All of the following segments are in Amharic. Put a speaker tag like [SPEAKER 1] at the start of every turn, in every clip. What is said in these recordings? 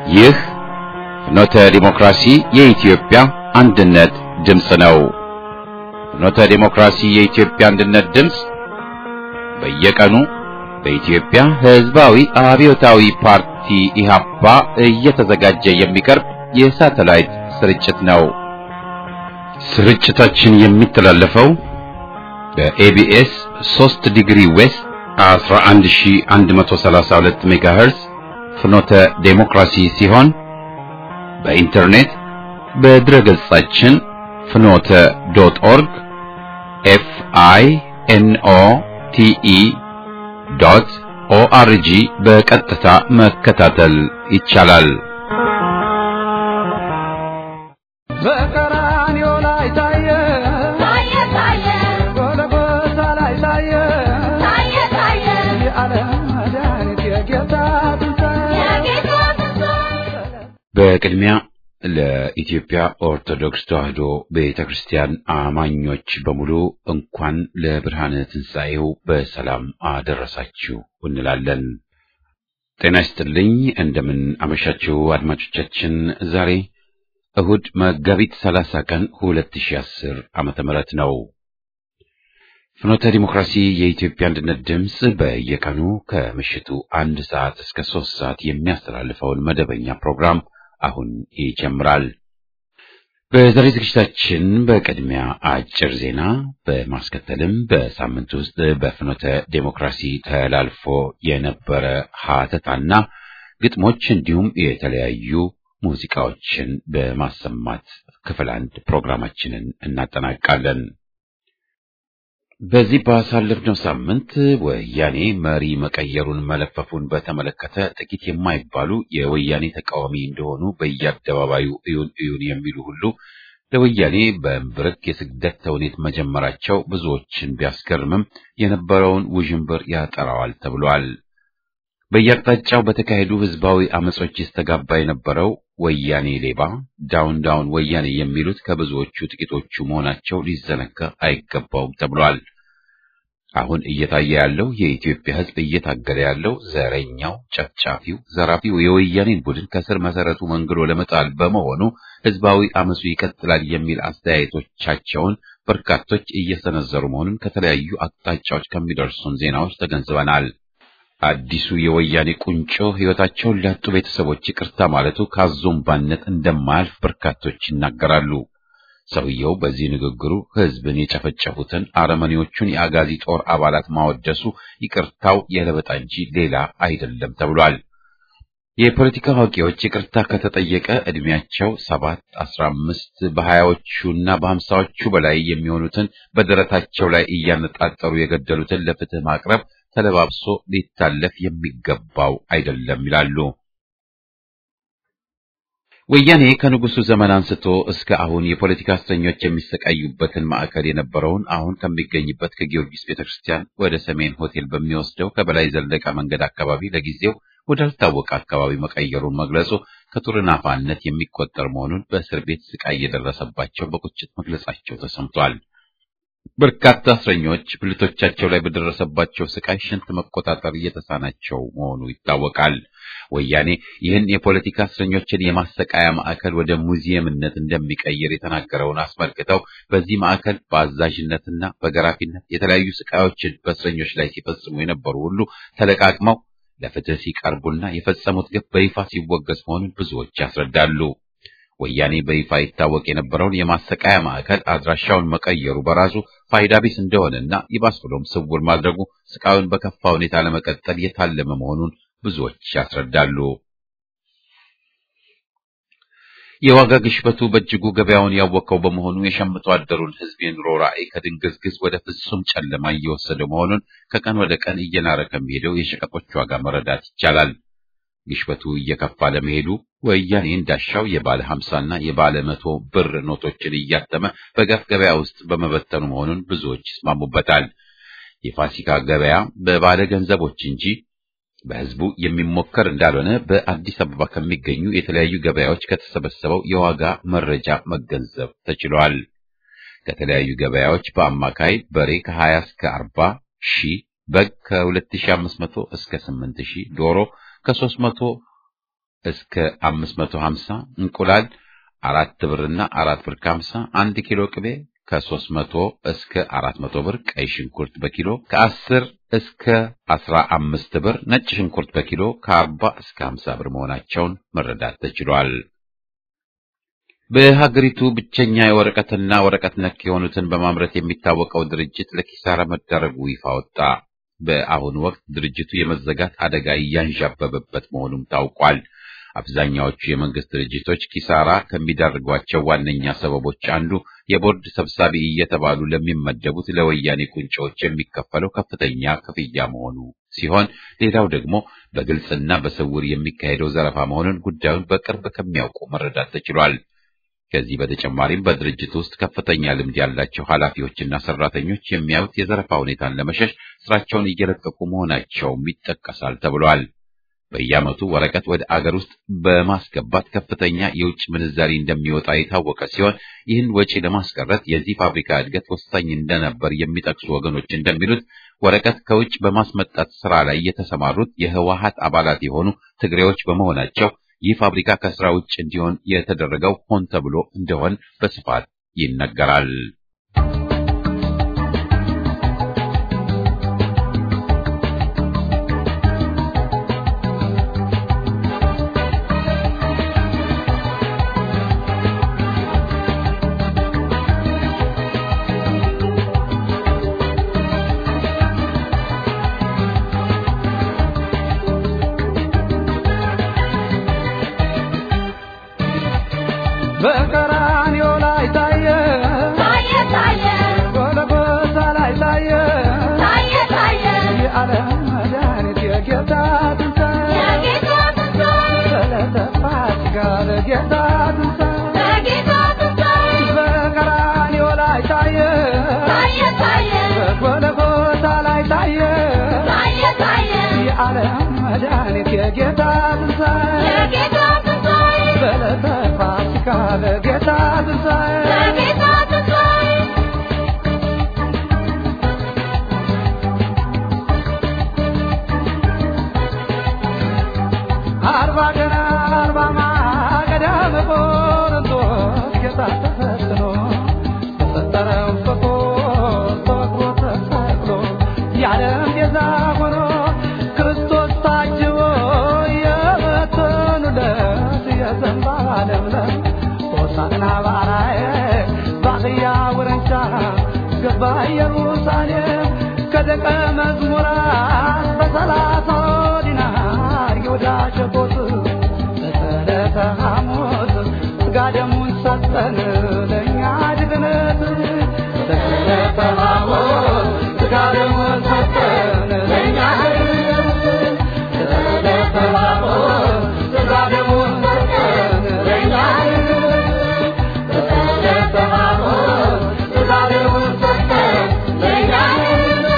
[SPEAKER 1] ይህ ፍኖተ ዲሞክራሲ የኢትዮጵያ አንድነት ድምፅ ነው። ፍኖተ ዲሞክራሲ የኢትዮጵያ አንድነት ድምፅ በየቀኑ በኢትዮጵያ ሕዝባዊ አብዮታዊ ፓርቲ ኢህአፓ እየተዘጋጀ የሚቀርብ የሳተላይት ስርጭት ነው። ስርጭታችን የሚተላለፈው በኤቢኤስ 3 ዲግሪ ዌስት 11132 ሜጋሄርዝ ፍኖተ ዴሞክራሲ ሲሆን በኢንተርኔት በድረ ገጻችን ፍኖተ ዶት ኦርግ ኤፍ አይ ኤን ኦ ቲ ኢ ዶት ኦአርጂ በቀጥታ መከታተል ይቻላል።
[SPEAKER 2] በቀራንዮ ላይ ታየ
[SPEAKER 3] ታየ ታየ
[SPEAKER 2] ጎልጎታ ላይ ታየ
[SPEAKER 3] ታየ ታየ
[SPEAKER 2] የዓለም መድኃኒት የጌታ ትንሣኤ
[SPEAKER 3] የጌታ ትንሣኤ
[SPEAKER 1] በቅድሚያ ለኢትዮጵያ ኦርቶዶክስ ተዋሕዶ ቤተ ክርስቲያን አማኞች በሙሉ እንኳን ለብርሃነ ትንሣኤው በሰላም አደረሳችሁ እንላለን። ጤና ይስጥልኝ። እንደምን አመሻችሁ አድማጮቻችን። ዛሬ እሁድ መጋቢት 30 ቀን 2010 ዓመተ ምህረት ነው። ፍኖተ ዲሞክራሲ የኢትዮጵያ አንድነት ድምፅ በየቀኑ ከምሽቱ አንድ ሰዓት እስከ ሶስት ሰዓት የሚያስተላልፈውን መደበኛ ፕሮግራም አሁን ይጀምራል። በዛሬ ዝግጅታችን በቅድሚያ አጭር ዜና በማስከተልም በሳምንት ውስጥ በፍኖተ ዴሞክራሲ ተላልፎ የነበረ ሀተታና ግጥሞች እንዲሁም የተለያዩ ሙዚቃዎችን በማሰማት ክፍል አንድ ፕሮግራማችንን እናጠናቃለን። በዚህ ባሳለፍነው ሳምንት ወያኔ መሪ መቀየሩን መለፈፉን በተመለከተ ጥቂት የማይባሉ የወያኔ ተቃዋሚ እንደሆኑ በየአደባባዩ እዩን እዩን የሚሉ ሁሉ ለወያኔ በእምብርክ የስግደት ተውኔት መጀመራቸው ብዙዎችን ቢያስገርምም የነበረውን ውዥንብር ያጠራዋል ተብሏል። በየአቅጣጫው በተካሄዱ ህዝባዊ አመጾች ይስተጋባ የነበረው ወያኔ ሌባ፣ ዳውን ዳውን ወያኔ የሚሉት ከብዙዎቹ ጥቂቶቹ መሆናቸው ሊዘነጋ አይገባውም ተብሏል። አሁን እየታየ ያለው የኢትዮጵያ ህዝብ እየታገለ ያለው ዘረኛው፣ ጨፍጫፊው፣ ዘራፊው የወያኔን ቡድን ከስር መሰረቱ መንግሎ ለመጣል በመሆኑ ህዝባዊ አመፁ ይቀጥላል የሚል አስተያየቶቻቸውን በርካቶች እየሰነዘሩ መሆኑን ከተለያዩ አቅጣጫዎች ከሚደርሱን ዜናዎች ተገንዝበናል። አዲሱ የወያኔ ቁንጮ ህይወታቸውን ላጡ ቤተሰቦች ይቅርታ ማለቱ ካዞምባነት እንደማያልፍ በርካቶች ይናገራሉ። ሰውየው በዚህ ንግግሩ ህዝብን የጨፈጨፉትን አረመኔዎቹን የአጋዚ ጦር አባላት ማወደሱ ይቅርታው የለበጣ እንጂ ሌላ አይደለም ተብሏል። የፖለቲካ አዋቂዎች ይቅርታ ከተጠየቀ ዕድሜያቸው ሰባት አስራ አምስት በሀያዎቹና በሀምሳዎቹ በላይ የሚሆኑትን በደረታቸው ላይ እያነጣጠሩ የገደሉትን ለፍትህ ማቅረብ ተለባብሶ ሊታለፍ የሚገባው አይደለም ይላሉ። ወያኔ ከንጉሱ ዘመን አንስቶ እስከ አሁን የፖለቲካ እስረኞች የሚሰቃዩበትን ማዕከል የነበረውን አሁን ከሚገኝበት ከጊዮርጊስ ቤተክርስቲያን ወደ ሰሜን ሆቴል በሚወስደው ከበላይ ዘለቀ መንገድ አካባቢ ለጊዜው ወዳልታወቀ አካባቢ መቀየሩን መግለጹ ከቱርናፋነት የሚቆጠር መሆኑን በእስር ቤት ስቃይ የደረሰባቸው በቁጭት መግለጻቸው ተሰምቷል። በርካታ እስረኞች ብልቶቻቸው ላይ በደረሰባቸው ስቃይ ሽንት መቆጣጠር እየተሳናቸው መሆኑ ይታወቃል። ወያኔ ይህን የፖለቲካ እስረኞችን የማሰቃያ ማዕከል ወደ ሙዚየምነት እንደሚቀይር የተናገረውን አስመልክተው በዚህ ማዕከል በአዛዥነትና በገራፊነት የተለያዩ ስቃዮችን በእስረኞች ላይ ሲፈጽሙ የነበሩ ሁሉ ተለቃቅመው ለፍትህ ሲቀርቡና የፈጸሙት ግፍ በይፋ ሲወገዝ መሆኑን ብዙዎች ያስረዳሉ። ወያኔ በይፋ ይታወቅ የነበረውን የማሰቃያ ማዕከል አድራሻውን መቀየሩ በራሱ ፋይዳ ቢስ እንደሆነና ይባስ ብሎም ስውር ማድረጉ ስቃዩን በከፋ ሁኔታ ለመቀጠል የታለመ መሆኑን ብዙዎች ያስረዳሉ። የዋጋ ግሽበቱ በእጅጉ ገበያውን ያወቀው በመሆኑ የሸምቶ አደሩን ሕዝብ የኑሮ ራዕይ ከድንግዝግዝ ወደ ፍጹም ጨለማ እየወሰደው መሆኑን ከቀን ወደ ቀን እየናረ ከሚሄደው የሸቀጦች ዋጋ መረዳት ይቻላል። ግሽበቱ እየከፋ ለመሄዱ ወያኔ እንዳሻው የባለ ሀምሳና የባለ መቶ ብር ኖቶችን እያተመ በገፍ ገበያ ውስጥ በመበተኑ መሆኑን ብዙዎች ይስማሙበታል። የፋሲካ ገበያ በባለ ገንዘቦች እንጂ በሕዝቡ የሚሞከር እንዳልሆነ በአዲስ አበባ ከሚገኙ የተለያዩ ገበያዎች ከተሰበሰበው የዋጋ መረጃ መገንዘብ ተችሏል። ከተለያዩ ገበያዎች በአማካይ በሬ ከ20 እስከ 40 ሺህ፣ በግ ከ2500 እስከ 8000፣ ዶሮ ከ300 እስከ 550 እንቁላል አራት ብርና አራት ብር ከሀምሳ አንድ ኪሎ ቅቤ ከሦስት መቶ እስከ አራት መቶ ብር ቀይ ሽንኩርት በኪሎ ከአስር እስከ አስራ አምስት ብር ነጭ ሽንኩርት በኪሎ ከአርባ እስከ ሀምሳ ብር መሆናቸውን መረዳት ተችሏል። በሀገሪቱ ብቸኛ የወረቀትና ወረቀት ነክ የሆኑትን በማምረት የሚታወቀው ድርጅት ለኪሳራ መዳረጉ ይፋ ወጣ። በአሁኑ ወቅት ድርጅቱ የመዘጋት አደጋ እያንዣበበበት መሆኑም ታውቋል። አብዛኛዎቹ የመንግስት ድርጅቶች ኪሳራ ከሚዳርጓቸው ዋነኛ ሰበቦች አንዱ የቦርድ ሰብሳቢ እየተባሉ ለሚመደቡት ለወያኔ ቁንጮዎች የሚከፈለው ከፍተኛ ክፍያ መሆኑ ሲሆን፣ ሌላው ደግሞ በግልጽና በስውር የሚካሄደው ዘረፋ መሆኑን ጉዳዩን በቅርብ ከሚያውቁ መረዳት ተችሏል። ከዚህ በተጨማሪም በድርጅት ውስጥ ከፍተኛ ልምድ ያላቸው ኃላፊዎችና ሰራተኞች የሚያዩት የዘረፋ ሁኔታን ለመሸሽ ስራቸውን እየለቀቁ መሆናቸውም ይጠቀሳል ተብሏል። በየዓመቱ ወረቀት ወደ አገር ውስጥ በማስገባት ከፍተኛ የውጭ ምንዛሪ እንደሚወጣ የታወቀ ሲሆን ይህን ወጪ ለማስቀረት የዚህ ፋብሪካ እድገት ወሳኝ እንደነበር የሚጠቅሱ ወገኖች እንደሚሉት ወረቀት ከውጭ በማስመጣት ስራ ላይ የተሰማሩት የህወሀት አባላት የሆኑ ትግሬዎች በመሆናቸው ይህ ፋብሪካ ከስራ ውጭ እንዲሆን የተደረገው ሆን ተብሎ እንደሆን በስፋት ይነገራል።
[SPEAKER 2] በቀራንዮ ላይ ታየ
[SPEAKER 3] ታየ ታየ
[SPEAKER 2] ጎልጎታ ላይ ታየ
[SPEAKER 3] ታየ ታየ
[SPEAKER 2] የዓለም መድኃኒት የጌታ ትንሣኤ
[SPEAKER 3] የጌታ ትንሣኤ
[SPEAKER 2] ዕለተ ፋሲካ ለጌታ ትንሣኤ
[SPEAKER 3] የጌታ ትንሣኤ
[SPEAKER 2] በቀራንዮ ላይ ታየ
[SPEAKER 3] ታየ ታየ
[SPEAKER 2] በጎልጎታ ላይ ታየ
[SPEAKER 3] ታየ ታየ
[SPEAKER 2] የዓለም መድኃኒት የጌታ ትንሣኤ
[SPEAKER 3] የጌታ ትንሣኤ
[SPEAKER 2] ዕለተ ፋሲካ ለጌታ ትንሣኤ
[SPEAKER 3] የጌታ ትንሣኤ
[SPEAKER 2] አርባ ቀን አርባ ማገዳ በቆሮንቶስ ጌታ ተፈትኖ ተፈጠረው ፍቁር ተወግሮ ተሰቅሎ የዓለም ቤዛ ሆኖ ክርስቶስ ታጅቦ የበተኑለት የዘንባባ ለምለም ሆሳዕና ባራዬ ባቅያ ውረንጫ ገባ ኢየሩሳሌም ከደቀ መዝሙራት በሰላሳ ዲናር ይሁዳ ሸጦት በዕለተ ሐሙስ ሥጋ ደሙን ሰጠን ለእኛ ድግነት በዕለተ ሐሙስ ሥጋ ደሙን ሰጠን ለእኛ ድግነት በዕለተ ሐሙስ ሥጋ ደሙን ሰጠን ለእኛ ድግነት በዕለተ ሐሙስ ሥጋ ደሙን ሰጠን ለእኛ ድግነት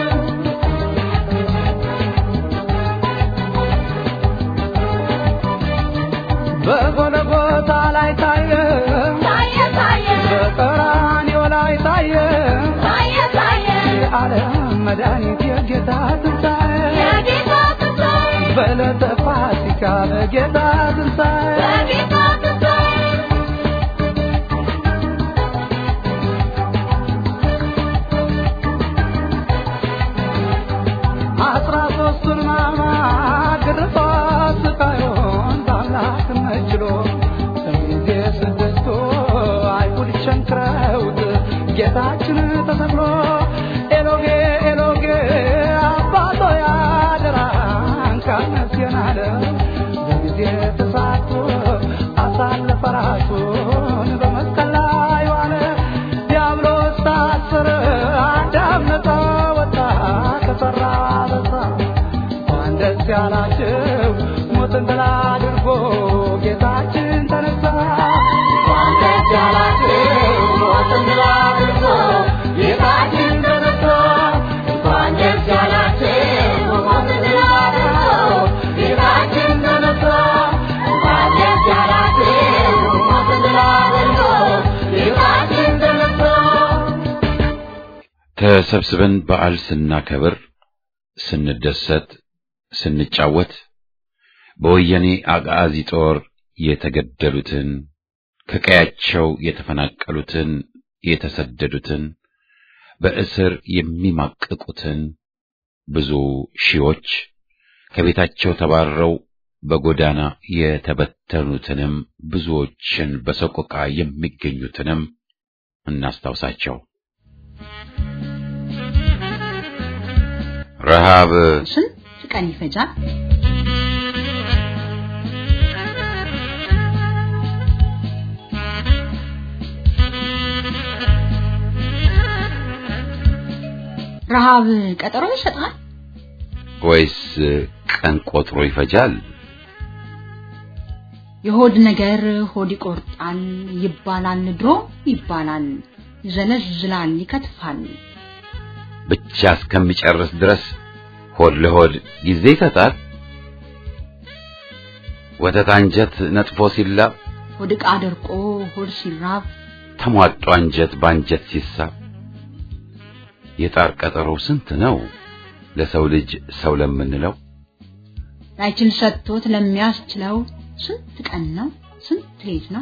[SPEAKER 2] በጎልጎታ ላይ ታየ
[SPEAKER 3] ታየ ታየ
[SPEAKER 2] በቀራንዮ ላይ ታየ
[SPEAKER 3] ታየ ታየ
[SPEAKER 2] የዓለም መድኃኒት የጌታ ትንሣኤ
[SPEAKER 3] የጌታ ትንሣኤ
[SPEAKER 2] በዕለተ ፋሲካ በጌታ ትንሣኤ
[SPEAKER 3] የጌታ ትንሣኤ
[SPEAKER 2] አስራ ሦስቱን ሕማማት ግርፋት ስቃዩን በአምላክነት ችሎ በጊዜ ስድስቱ አይሁድ ቸንክረውት ጌታችን ተሰቅሎ ኤሎጌ ኤሎጌ አባቶ ያደራን ካነስየን አለ በጊዜ ተሳትፎ አሳለፈ ራሱን በመስቀል ላይ ዋለ ዲያብሎስ ታሰረ አዳም ነፃ ወጣ ከሠራ በዛ እንኳን ደስ ያላችሁ ሞትን ድል አድርጎ ጌታችን ተነሳ እንኳን ደስ ያላችሁ ሞትን ድል አድርጎ ጌታችን ተነሳ እንኳን ደስ ያላችሁ ሞትን ድል አድርጎ ጌታችን ተነሳ እንኳን ደስ ያላችሁ ሞትን ድል አድርጎ ጌታችን ተነሳ
[SPEAKER 1] ተሰብስበን በዓል ስናከብር፣ ስንደሰት፣ ስንጫወት በወያኔ አጋዚ ጦር የተገደሉትን፣ ከቀያቸው የተፈናቀሉትን፣ የተሰደዱትን፣ በእስር የሚማቅቁትን ብዙ ሺዎች ከቤታቸው ተባረው በጎዳና የተበተኑትንም ብዙዎችን በሰቆቃ የሚገኙትንም እናስታውሳቸው። ረሃብ
[SPEAKER 4] ስንት ቀን ይፈጃል? ረሃብ ቀጠሮ ይሰጣል?
[SPEAKER 1] ወይስ ቀን ቆጥሮ ይፈጃል?
[SPEAKER 4] የሆድ ነገር ሆድ ይቆርጣል ይባላል፣ ድሮ ይባላል፣ ይዘለዝላል፣ ይከትፋል።
[SPEAKER 1] ብቻ እስከሚጨርስ ድረስ ሆድ ለሆድ ጊዜ ይሰጣል። ወተት አንጀት ነጥፎ ሲላብ
[SPEAKER 4] ሆድ ዕቃ ደርቆ ሆድ ሲራብ
[SPEAKER 1] ተሟጦ አንጀት በአንጀት ሲሳብ የጣር ቀጠሮ ስንት ነው ለሰው ልጅ ሰው ለምንለው
[SPEAKER 4] ላይችል ሰጥቶት ለሚያስችለው ስንት ቀን ነው ስንት ሌት ነው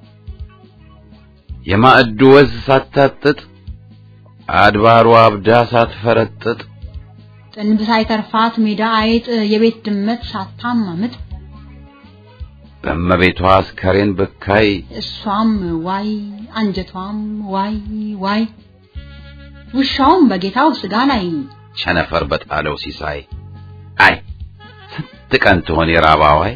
[SPEAKER 1] የማዕዱ ወዝ ሳታጥጥ አድባሩ አብዳ ሳትፈረጥጥ
[SPEAKER 4] ጥንብ ሳይተርፋት ሜዳ አይጥ የቤት ድመት ሳታማምጥ
[SPEAKER 1] በእመቤቷ አስከሬን ብካይ
[SPEAKER 4] እሷም ዋይ አንጀቷም ዋይ ዋይ ውሻውም በጌታው ስጋ ላይ
[SPEAKER 1] ቸነፈር በጣለው ሲሳይ አይ ስንት ቀን ትሆን የራባዋይ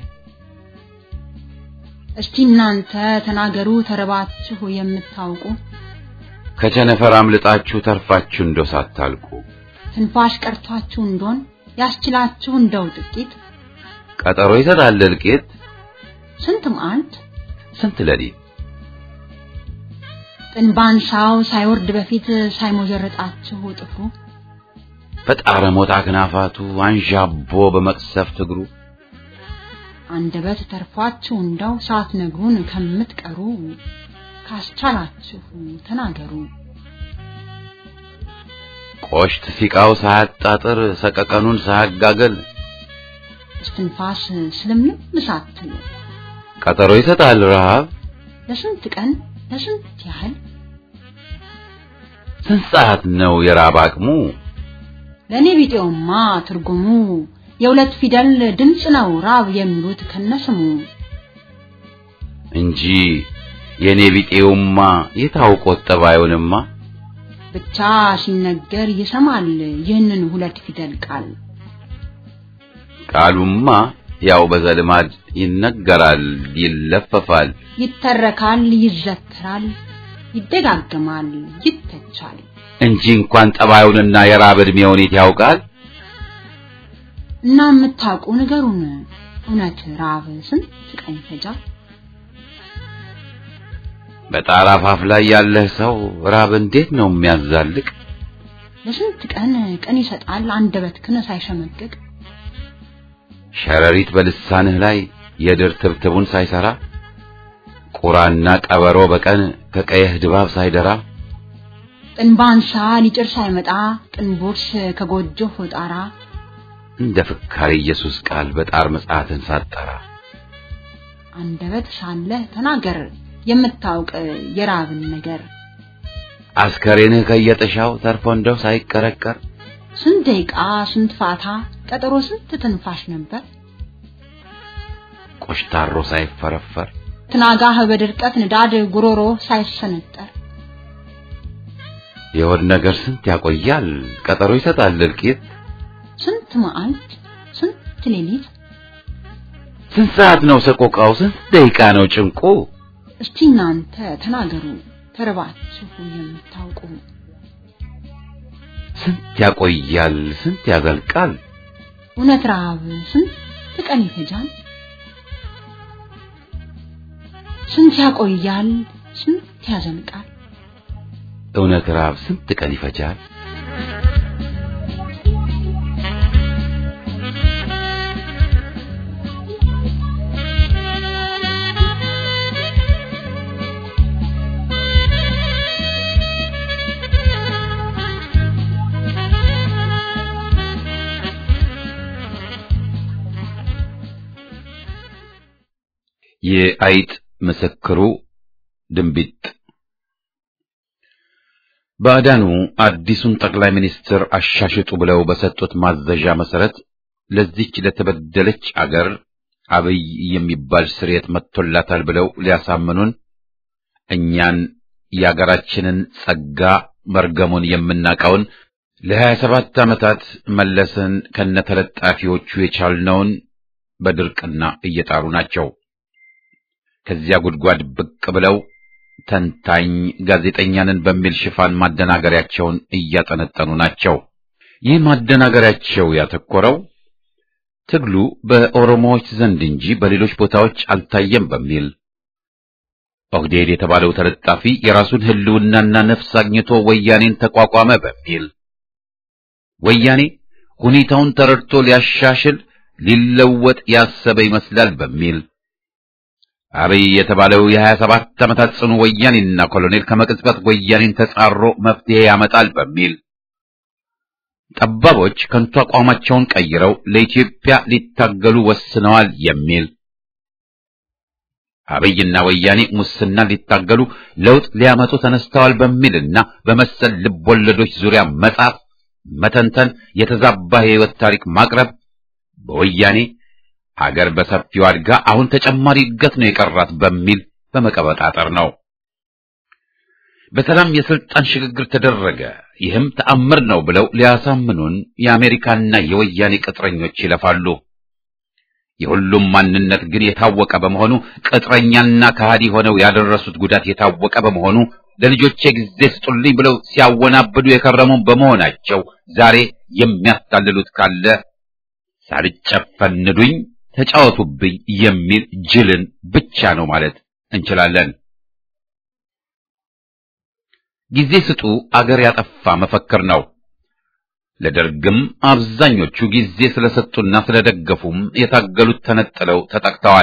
[SPEAKER 4] እስቲ እናንተ ተናገሩ ተረባችሁ የምታውቁ
[SPEAKER 1] ከቸነፈር አምልጣችሁ ተርፋችሁ እንደው ሳታልቁ
[SPEAKER 4] ትንፋሽ ቀርቷችሁ እንደሆን ያስችላችሁ እንደው ጥቂት
[SPEAKER 1] ቀጠሮ ይሰጣል እልቂት
[SPEAKER 4] ስንት መዓልት
[SPEAKER 1] ስንት ሌሊት
[SPEAKER 4] ጥንባንሳው ሳይወርድ በፊት ሳይሞጀረጣችሁ ጥፍሩ
[SPEAKER 1] በጣረ ሞት አክናፋቱ አንዣቦ በመቅሰፍት እግሩ
[SPEAKER 4] አንደበት ተርፏችሁ እንደው ሳትነግሩን ከምትቀሩ ካስቻላችሁ ተናገሩ።
[SPEAKER 1] ቆሽት ሲቃው ሳያጣጥር ሰቀቀኑን ሳያጋገል
[SPEAKER 4] እስትንፋስ ስለምንም ሳትሉ
[SPEAKER 1] ቀጠሮ ይሰጣል ረሃብ
[SPEAKER 4] ለስንት ቀን ለስንት ያህል
[SPEAKER 1] ስንት ሰዓት ነው የራብ አቅሙ
[SPEAKER 4] ለእኔ ቢጤውማ ትርጉሙ የሁለት ፊደል ድምፅ ነው ራብ የሚሉት ከነስሙ
[SPEAKER 1] እንጂ የኔ ቢጤውማ የታውቆት ጠባዩንማ
[SPEAKER 4] ብቻ ሲነገር ይሰማል ይህንን ሁለት ፊደል ቃል
[SPEAKER 1] ቃሉማ ያው በዘልማድ ይነገራል ይለፈፋል
[SPEAKER 4] ይተረካል ይዘከራል ይደጋገማል ይተቻል
[SPEAKER 1] እንጂ እንኳን ጠባዩንና የራብ ዕድሜውን የት ያውቃል
[SPEAKER 4] እና የምታውቁ ንገሩን እውነት ራብ ስንት ቀን ይፈጃል
[SPEAKER 1] በጣራ አፋፍ ላይ ያለህ ሰው ራብ እንዴት ነው የሚያዛልቅ
[SPEAKER 4] ለስንት ቀን ቀን ይሰጣል አንደበትክን ሳይሸመቅቅ
[SPEAKER 1] ሸረሪት በልሳንህ ላይ የድር ትብትቡን ሳይሰራ ቁራና ቀበሮ በቀን ከቀየህ ድባብ ሳይደራ
[SPEAKER 4] ጥንባንሳ ሊጭር ሳይመጣ ጥንቦርስ ከጎጆህ ጣራ
[SPEAKER 1] እንደ ፍካሪ ኢየሱስ ቃል በጣር መጽሐፍን ሳጠራ
[SPEAKER 4] አንደበት ሳለህ ተናገር የምታውቅ የራብን ነገር
[SPEAKER 1] አስከሬንህ ከየጥሻው ተርፎ እንደው ሳይቀረቀር
[SPEAKER 4] ስንት ደቂቃ ስንት ፋታ ቀጠሮ ስንት ትንፋሽ ነበር
[SPEAKER 1] ቆሽታሮ ሳይፈረፈር
[SPEAKER 4] ትናጋህ በድርቀት ንዳድ ጉሮሮ ሳይሰነጠር
[SPEAKER 1] የሆድ ነገር ስንት ያቆያል ቀጠሮ ይሰጣል እልቂት
[SPEAKER 4] ስንት መዓልት ስንት ሌሊት
[SPEAKER 1] ስንት ሰዓት ነው ሰቆቃው ስንት ደቂቃ ነው ጭንቁ
[SPEAKER 4] እስቲ እናንተ ተናገሩ ተርባችሁ የምታውቁ
[SPEAKER 1] ስንት ያቆያል ስንት ያዘልቃል
[SPEAKER 4] እውነት ረሃብ ስንት ቀን ይፈጃል ስንት ያቆያል ስንት ያዘልቃል
[SPEAKER 1] እውነት ራብ ስንት ቀን ይፈጃል የአይጥ ምስክሩ ድንቢጥ ባዕዳኑ አዲሱን ጠቅላይ ሚኒስትር አሻሽጡ ብለው በሰጡት ማዘዣ መሰረት ለዚች ለተበደለች አገር አብይ የሚባል ስርየት መጥቶላታል ብለው ሊያሳምኑን እኛን የአገራችንን ጸጋ መርገሙን የምናውቀውን ለሀያ ሰባት ዓመታት መለስን ከነተለጣፊዎቹ የቻልነውን በድርቅና እየጣሩ ናቸው። ከዚያ ጉድጓድ ብቅ ብለው ተንታኝ ጋዜጠኛንን በሚል ሽፋን ማደናገሪያቸውን እያጠነጠኑ ናቸው። ይህ ማደናገሪያቸው ያተኮረው ትግሉ በኦሮሞዎች ዘንድ እንጂ በሌሎች ቦታዎች አልታየም በሚል ኦህዴድ የተባለው ተለጣፊ የራሱን ሕልውናና ነፍስ አግኝቶ ወያኔን ተቋቋመ በሚል ወያኔ ሁኔታውን ተረድቶ ሊያሻሽል ሊለወጥ ያሰበ ይመስላል በሚል አብይ የተባለው የሀያ ሰባት ዓመታት ጽኑ ወያኔና ኮሎኔል ከመቅጽበት ወያኔን ተጻሮ መፍትሄ ያመጣል በሚል ጠባቦች ከንቱ አቋማቸውን ቀይረው ለኢትዮጵያ ሊታገሉ ወስነዋል የሚል አብይና ወያኔ ሙስና ሊታገሉ ለውጥ ሊያመጡ ተነስተዋል በሚልና በመሰል ልቦለዶች ዙሪያ መጻፍ፣ መተንተን፣ የተዛባ የሕይወት ታሪክ ማቅረብ በወያኔ አገር በሰፊው አድጋ አሁን ተጨማሪ እድገት ነው የቀራት በሚል በመቀበጣጠር ነው። በሰላም የስልጣን ሽግግር ተደረገ፣ ይህም ተአምር ነው ብለው ሊያሳምኑን የአሜሪካና የወያኔ ቅጥረኞች ይለፋሉ። የሁሉም ማንነት ግን የታወቀ በመሆኑ ቅጥረኛና ከሃዲ ሆነው ያደረሱት ጉዳት የታወቀ በመሆኑ ለልጆቼ ጊዜ ስጡልኝ ብለው ሲያወናብዱ የከረሙ በመሆናቸው ዛሬ የሚያታልሉት ካለ ሳልጨፈንዱኝ ተጫወቱብኝ የሚል ጅልን ብቻ ነው ማለት እንችላለን። ጊዜ ስጡ አገር ያጠፋ መፈክር ነው። ለደርግም አብዛኞቹ ጊዜ ስለሰጡና ስለደገፉም የታገሉት ተነጥለው ተጠቅተዋል።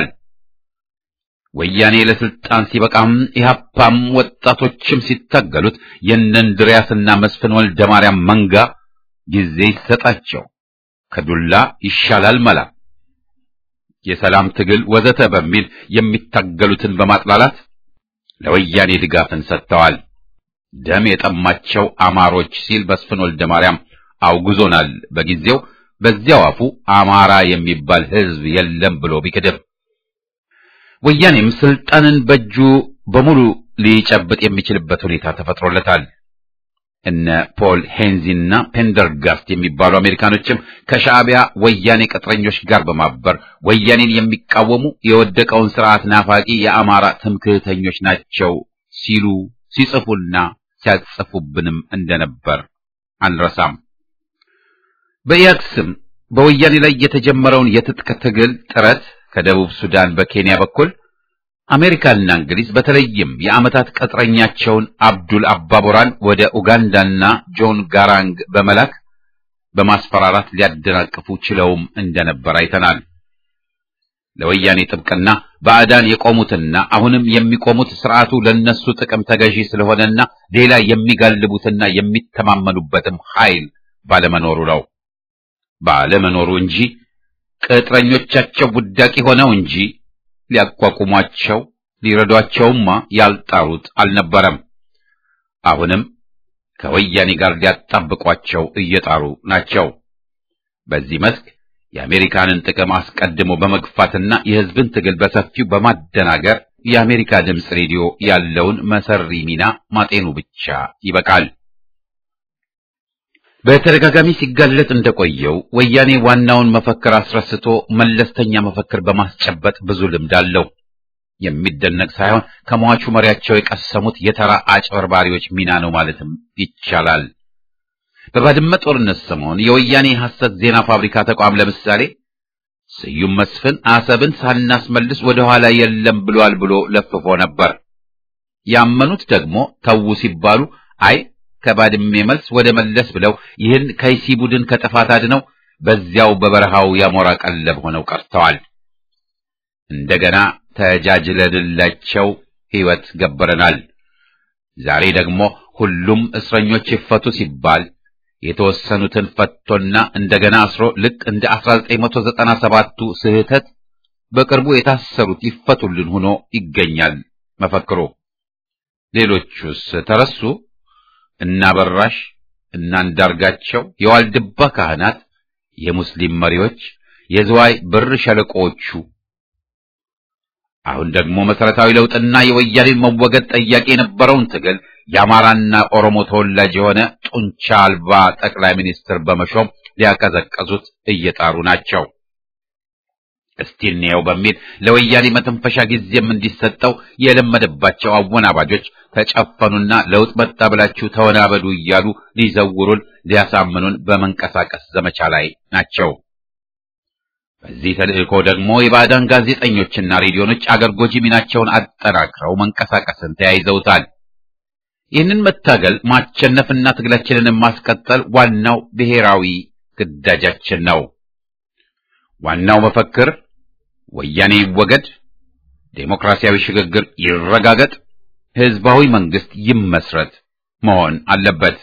[SPEAKER 1] ወያኔ ለስልጣን ሲበቃም ኢህአፓም ወጣቶችም ሲታገሉት የእነንድሪያስና መስፍን ወልደ ማርያም መንጋ ጊዜ ይሰጣቸው ከዱላ ይሻላል መላ የሰላም ትግል ወዘተ በሚል የሚታገሉትን በማጥላላት ለወያኔ ድጋፍን ሰጥተዋል። ደም የጠማቸው አማሮች ሲል መስፍን ወልደ ማርያም አውግዞናል። በጊዜው በዚያው አፉ አማራ የሚባል ሕዝብ የለም ብሎ ቢክድም ወያኔም ስልጣንን በእጁ በሙሉ ሊጨብጥ የሚችልበት ሁኔታ ተፈጥሮለታል። እነ ፖል ሄንዚና ፔንደርጋስት የሚባሉ አሜሪካኖችም ከሻዕቢያ ወያኔ ቅጥረኞች ጋር በማበር ወያኔን የሚቃወሙ የወደቀውን ስርዓት ናፋቂ የአማራ ትምክህተኞች ናቸው ሲሉ ሲጽፉና ሲያጽፉብንም እንደነበር አንረሳም። በኢያድ ስም በወያኔ ላይ የተጀመረውን የትጥቅ ትግል ጥረት ከደቡብ ሱዳን በኬንያ በኩል አሜሪካና እንግሊዝ በተለይም የዓመታት ቅጥረኛቸውን አብዱል አባቦራን ወደ ኡጋንዳና ጆን ጋራንግ በመላክ በማስፈራራት ሊያደናቅፉ ችለውም እንደነበር አይተናል። ለወያኔ ጥብቅና ባዕዳን የቆሙትና አሁንም የሚቆሙት ስርዓቱ ለነሱ ጥቅም ተገዢ ስለሆነና ሌላ የሚጋልቡትና የሚተማመኑበትም ኃይል ባለመኖሩ ነው። ባለመኖሩ እንጂ ቅጥረኞቻቸው ውዳቂ ሆነው እንጂ ሊያቋቁሟቸው ሊረዷቸውማ ያልጣሩት አልነበረም። አሁንም ከወያኔ ጋር ሊያጣብቋቸው እየጣሩ ናቸው። በዚህ መስክ የአሜሪካንን ጥቅም አስቀድሞ በመግፋትና የሕዝብን ትግል በሰፊው በማደናገር የአሜሪካ ድምፅ ሬዲዮ ያለውን መሰሪ ሚና ማጤኑ ብቻ ይበቃል። በተደጋጋሚ ሲጋለጥ እንደቆየው ወያኔ ዋናውን መፈክር አስረስቶ መለስተኛ መፈክር በማስጨበጥ ብዙ ልምድ አለው። የሚደነቅ ሳይሆን ከሟቹ መሪያቸው የቀሰሙት የተራ አጭበርባሪዎች ሚና ነው ማለትም ይቻላል። በባድመ ጦርነት ሰሞን የወያኔ ሐሰት ዜና ፋብሪካ ተቋም ለምሳሌ ስዩም መስፍን አሰብን ሳናስመልስ ወደ ኋላ የለም ብሏል ብሎ ለፍፎ ነበር። ያመኑት ደግሞ ተዉ ሲባሉ አይ ከባድሜ መልስ ወደ መለስ ብለው ይህን ከይሲ ቡድን ከጥፋት አድነው በዚያው በበረሃው ያሞራ ቀለብ ሆነው ቀርተዋል። እንደገና ተጃጅለንላቸው ሕይወት ገበረናል። ዛሬ ደግሞ ሁሉም እስረኞች ይፈቱ ሲባል የተወሰኑትን ፈቶና እንደገና አስሮ ልክ እንደ 1997ቱ ስህተት በቅርቡ የታሰሩት ይፈቱልን ሆኖ ይገኛል መፈክሩ። ሌሎቹስ ተረሱ? እና በራሽ እና አንዳርጋቸው፣ የዋልድባ ካህናት፣ የሙስሊም መሪዎች፣ የዝዋይ ብር ሸለቆዎቹ አሁን ደግሞ መሰረታዊ ለውጥና የወያኔን መወገድ ጠያቂ የነበረውን ትግል የአማራና ኦሮሞ ተወላጅ የሆነ ጡንቻ አልባ ጠቅላይ ሚኒስትር በመሾም ሊያቀዘቀዙት እየጣሩ ናቸው። እስቲ እንየው በሚል ለወያኔ መተንፈሻ ጊዜም እንዲሰጠው የለመደባቸው አወናባጆች ተጨፈኑና ለውጥ መጣ ብላችሁ ተወናበዱ እያሉ ሊዘውሩን ሊያሳምኑን በመንቀሳቀስ ዘመቻ ላይ ናቸው። በዚህ ተልእኮ ደግሞ የባዕዳን ጋዜጠኞችና ሬዲዮኖች አገር ጎጂ ሚናቸውን አጠናክረው መንቀሳቀስን ተያይዘውታል። ይህንን መታገል ማቸነፍና ትግላችንን ማስቀጠል ዋናው ብሔራዊ ግዳጃችን ነው። ዋናው መፈክር ወያኔ ይወገድ፣ ዴሞክራሲያዊ ሽግግር ይረጋገጥ፣ ህዝባዊ መንግስት ይመስረት መሆን አለበት።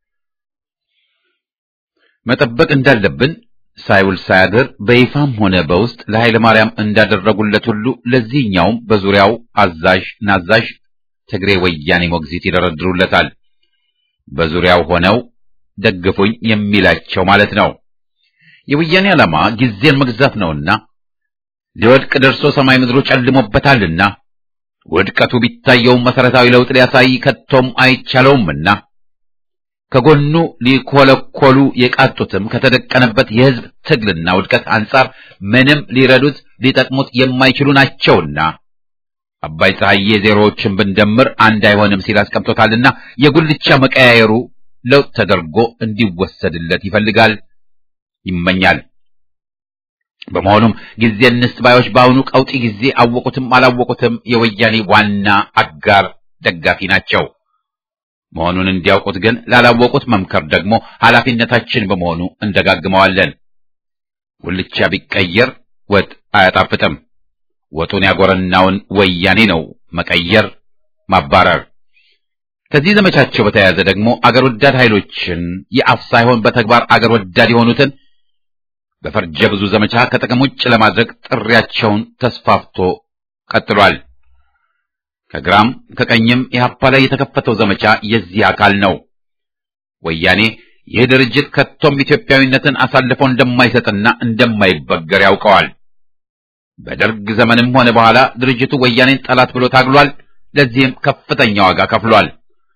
[SPEAKER 1] መጠበቅ እንዳለብን ሳይውል ሳያድር በይፋም ሆነ በውስጥ ለኃይለ ማርያም እንዳደረጉለት ሁሉ ለዚህኛውም በዙሪያው አዛዥ ናዛዥ ትግሬ ወያኔ ሞግዚት ይደረድሩለታል። በዙሪያው ሆነው ደግፉኝ የሚላቸው ማለት ነው። የወያኔ ዓላማ ጊዜን መግዛት ነውና ሊወድቅ ደርሶ ሰማይ ምድሩ ጨልሞበታልና ውድቀቱ ቢታየውም መሰረታዊ ለውጥ ሊያሳይ ከቶም አይቻለውምና ከጎኑ ሊኮለኮሉ የቃጡትም ከተደቀነበት የህዝብ ትግልና ውድቀት አንጻር ምንም ሊረዱት ሊጠቅሙት የማይችሉ ናቸውና አባይ ፀሐዬ ዜሮዎችን ብንደምር አንድ አይሆንም ሲል አስቀምጦታልና የጉልቻ መቀያየሩ ለውጥ ተደርጎ እንዲወሰድለት ይፈልጋል፣ ይመኛል። በመሆኑም ጊዜ እንስጥ ባዮች በአሁኑ ቀውጢ ጊዜ አወቁትም አላወቁትም የወያኔ ዋና አጋር ደጋፊ ናቸው። መሆኑን እንዲያውቁት ግን ላላወቁት መምከር ደግሞ ኃላፊነታችን በመሆኑ እንደጋግመዋለን። ጉልቻ ቢቀየር ወጥ አያጣፍጥም። ወጡን ያጎረናውን ወያኔ ነው መቀየር፣ ማባረር። ከዚህ ዘመቻቸው በተያያዘ ደግሞ አገር ወዳድ ኃይሎችን የአፍ ሳይሆን በተግባር አገር ወዳድ የሆኑትን በፈርጀ ብዙ ዘመቻ ከጥቅም ውጭ ለማድረግ ጥሪያቸውን ተስፋፍቶ ቀጥሏል። ከግራም ከቀኝም ኢህአፓ ላይ የተከፈተው ዘመቻ የዚህ አካል ነው። ወያኔ ይህ ድርጅት ከቶም ኢትዮጵያዊነትን አሳልፎ እንደማይሰጥና እንደማይበገር ያውቀዋል። በደርግ ዘመንም ሆነ በኋላ ድርጅቱ ወያኔን ጠላት ብሎ ታግሏል። ለዚህም ከፍተኛ ዋጋ ከፍሏል።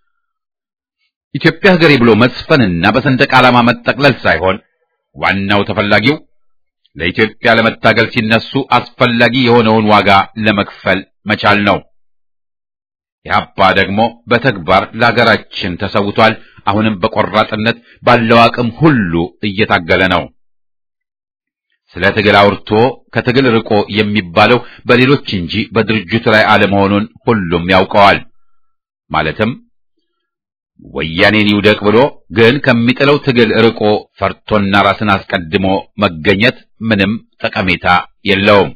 [SPEAKER 1] ኢትዮጵያ ሀገሬ ብሎ መስፈንና በሰንደቅ ዓላማ መጠቅለል ሳይሆን ዋናው ተፈላጊው ለኢትዮጵያ ለመታገል ሲነሱ አስፈላጊ የሆነውን ዋጋ ለመክፈል መቻል ነው። ኢህአፓ ደግሞ በተግባር ለሀገራችን ተሰውቷል። አሁንም በቆራጥነት ባለው አቅም ሁሉ እየታገለ ነው። ስለ ትግል አውርቶ ከትግል ርቆ የሚባለው በሌሎች እንጂ በድርጅቱ ላይ አለመሆኑን ሁሉም ያውቀዋል። ማለትም ወያኔን ይውደቅ ብሎ ግን ከሚጥለው ትግል ርቆ ፈርቶና ራስን አስቀድሞ መገኘት ምንም ጠቀሜታ የለውም።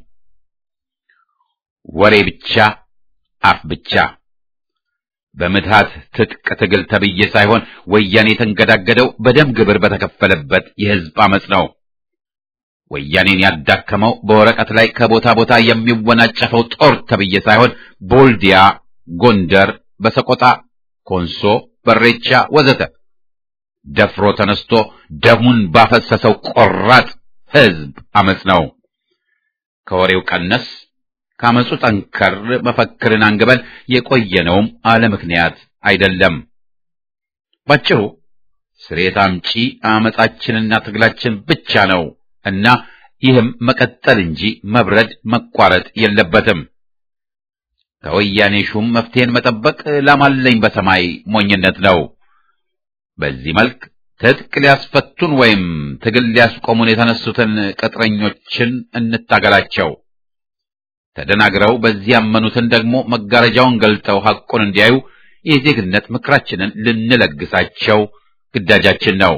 [SPEAKER 1] ወሬ ብቻ፣ አፍ ብቻ። በምትሃት ትጥቅ ትግል ተብዬ ሳይሆን ወያኔ የተንገዳገደው በደም ግብር በተከፈለበት የህዝብ አመጽ ነው። ወያኔን ያዳከመው በወረቀት ላይ ከቦታ ቦታ የሚወናጨፈው ጦር ተብዬ ሳይሆን ቦልዲያ፣ ጎንደር፣ በሰቆጣ፣ ኮንሶ፣ በሬቻ ወዘተ ደፍሮ ተነስቶ ደሙን ባፈሰሰው ቆራጥ ህዝብ አመጽ ነው። ከወሬው ቀነስ ካመጹ ጠንከር መፈክርን አንግበን የቆየነውም አለ ምክንያት አይደለም። ባጭሩ ስሬት አምጪ አመጻችንና ትግላችን ብቻ ነው እና ይህም መቀጠል እንጂ መብረድ መቋረጥ የለበትም። ከወያኔ ሹም መፍትሄን መጠበቅ ላማለኝ በሰማይ ሞኝነት ነው። በዚህ መልክ ትጥቅ ሊያስፈቱን ወይም ትግል ሊያስቆሙን የተነሱትን ቅጥረኞችን እንታገላቸው። ተደናግረው በዚህ ያመኑትን ደግሞ መጋረጃውን ገልጠው ሐቁን እንዲያዩ የዜግነት ምክራችንን ልንለግሳቸው ግዳጃችን ነው።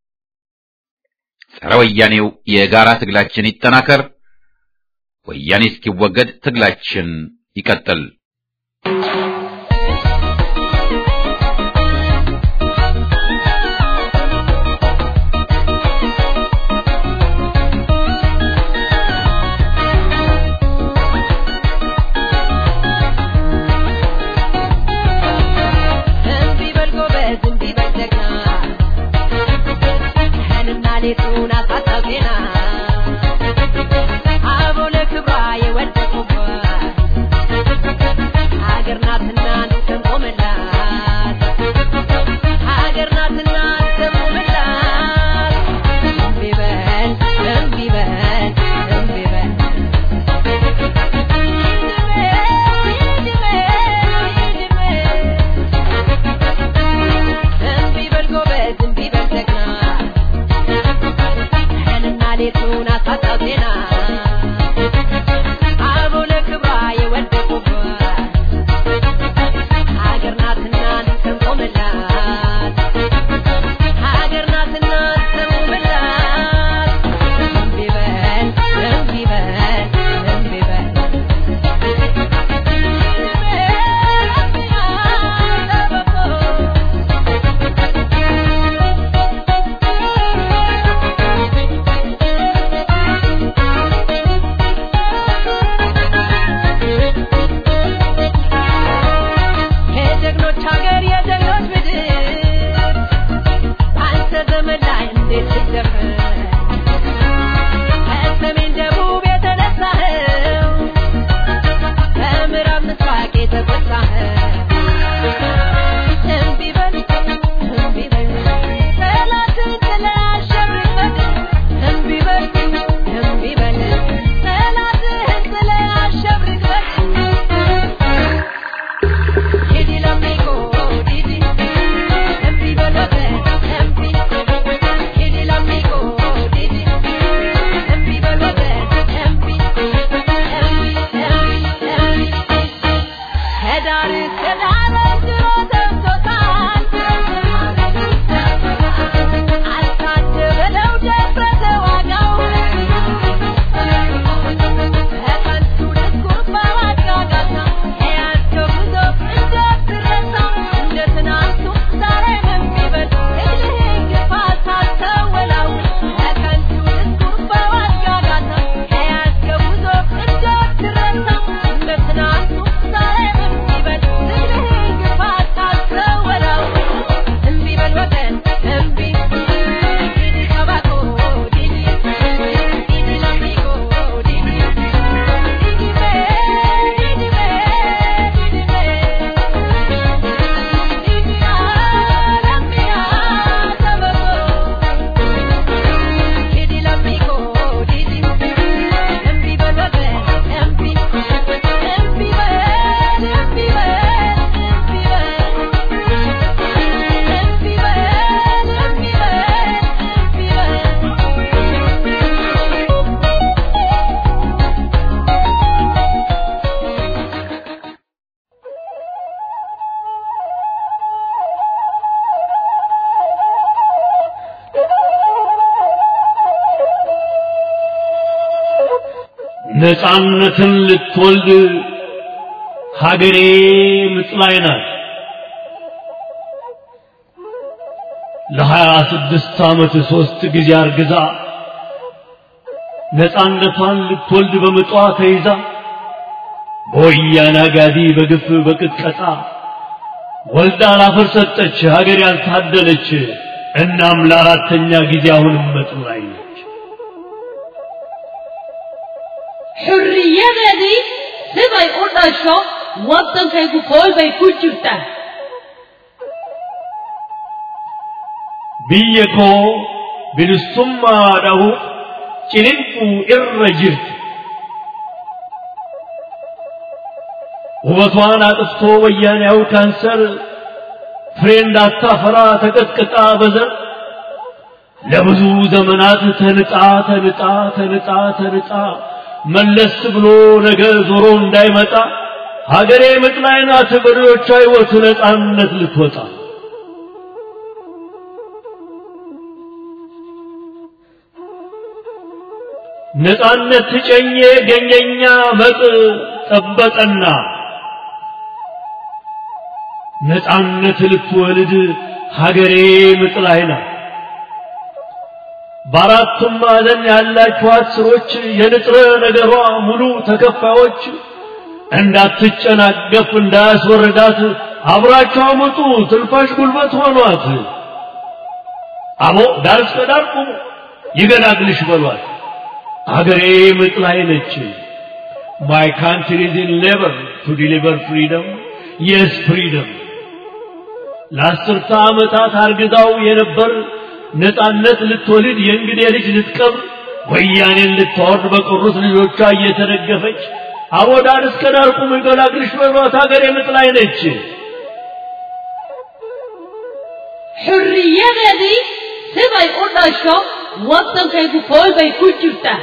[SPEAKER 1] ጸረ ወያኔው የጋራ ትግላችን ይጠናከር። ወያኔ እስኪወገድ ትግላችን ይቀጥል።
[SPEAKER 5] ዜና አበው ለክብሯ የወደቁባት ሀገር ናትና እንቆምላት ሀገር ናትና እንቆምላት እምቢ በል እምቢ በል እምቢ በል እምቢ በል ጎበዝ እምቢ በል ጀግና ቀንና ሌቱን አሳጣው ዜና አበው ለክብሯ የወደቁባት ሀገር ናትና እንቆምላት ሀገር ናትና እንቆምላት እምቢ በል እምቢ በል እምቢ በል የጀግኖች ሀገር የጀግኖች ምድር አንተ ዘመን ላይ እንዴት ልደፍር ከሰሜን ደቡብ የተነሳኸው ከምዕራብ ምስራቅ የተቆጣኸው እምቢ በል እምቢ በል ጠላትን ጥለህ አሸብርቀህ እምቢ በል እምቢ በል ጠላትህን ጥለህ አሸብርቀህ Didi l'amico, Didi, empi veloce, empi. Didi l'amico, Didi, empi veloce, empi. Empi, empi, empi. ከዳር እስከ ዳር ድሮ ደርሶታል። አልታደበለው ደረሰ ዋጋው። በከንቱ ድስኩር በማጋጋታ የያዝከው ጉዞ እንዳትረሳ እንደ ትናንቱ ዛሬም የሚበል እግርህን ግፋ ሳትወላውል በከንቱ ድስኩር በማጋጋታ የያዝከው ጉዞ እንዳትረሳ እንደ ትናንቱ ዛሬም የሚበል እግርህን ግፋ ሳትወላውል እምቢ በል ወገን እምቢ ዲዲ ከባኮ ዲዲ ዲዲ ለሚጎ ዲዲ
[SPEAKER 6] ነፃነትን ልትወልድ ሀገሬ ምጥ ላይ ናት። ለሀያ ስድስት ዓመት ሦስት ጊዜ አርግዛ ነፃነቷን ልትወልድ በምጧ ተይዛ በወያኔ አጋዲ በግፍ በቅጥቀጣ ወልዳ ላፈር ሰጠች ሀገር ያልታደለች። እናም ለአራተኛ ጊዜ አሁንም ምጥ ላይ ነች።
[SPEAKER 7] xurriyadeedii siday u dhasho waddankaygu kool bay ku jirtaa
[SPEAKER 6] biyya koo bilisummaadhahu ciniinquu irra jirti. ውበቷን አጥፍቶ ወያኔያው ካንሰር ፍሬ እንዳታፈራ ተቀጥቅጣ በዘር ለብዙ ዘመናት ተንጣ ተንጣ ተንጣ ተንጣ መለስ ብሎ ነገ ዞሮ እንዳይመጣ ሀገሬ ምጥ ላይ ናት በሬዎቿ ሕይወት ነፃነት ልትወጣ ነፃነት ትጨኜ ገኘኛ መጥ ጠበቀና ነፃነት ልትወልድ ሀገሬ ምጥ ላይ ናት። በአራቱም ማዕዘን ያላችኋት ስሮች የንጥረ ነገሯ ሙሉ ተከፋዮች እንዳትጨናገፍ እንዳያስወርዳት አብራቸው አመጡ ትንፋሽ ጉልበት ሆኗት። አቦ ዳር እስከ ዳር ቁሙ ይገላግልሽ በሏት አገሬ ምጥ ላይ ነች My country is in labor to deliver freedom. Yes, freedom. ለአስርተ ዓመታት አርግዛው የነበር ነፃነት ልትወልድ የእንግዴ ልጅ ልትቀብር ወያኔን ልታወርድ በቀሩት ልጆቿ እየተደገፈች አቦዳር እስከ ዳር ቁም ይገላግልሽ በሏት ሀገር የምጥ ላይ ነች።
[SPEAKER 7] xurriyadeedii siday u dhasho waddankaygu kool bay ku jirtaa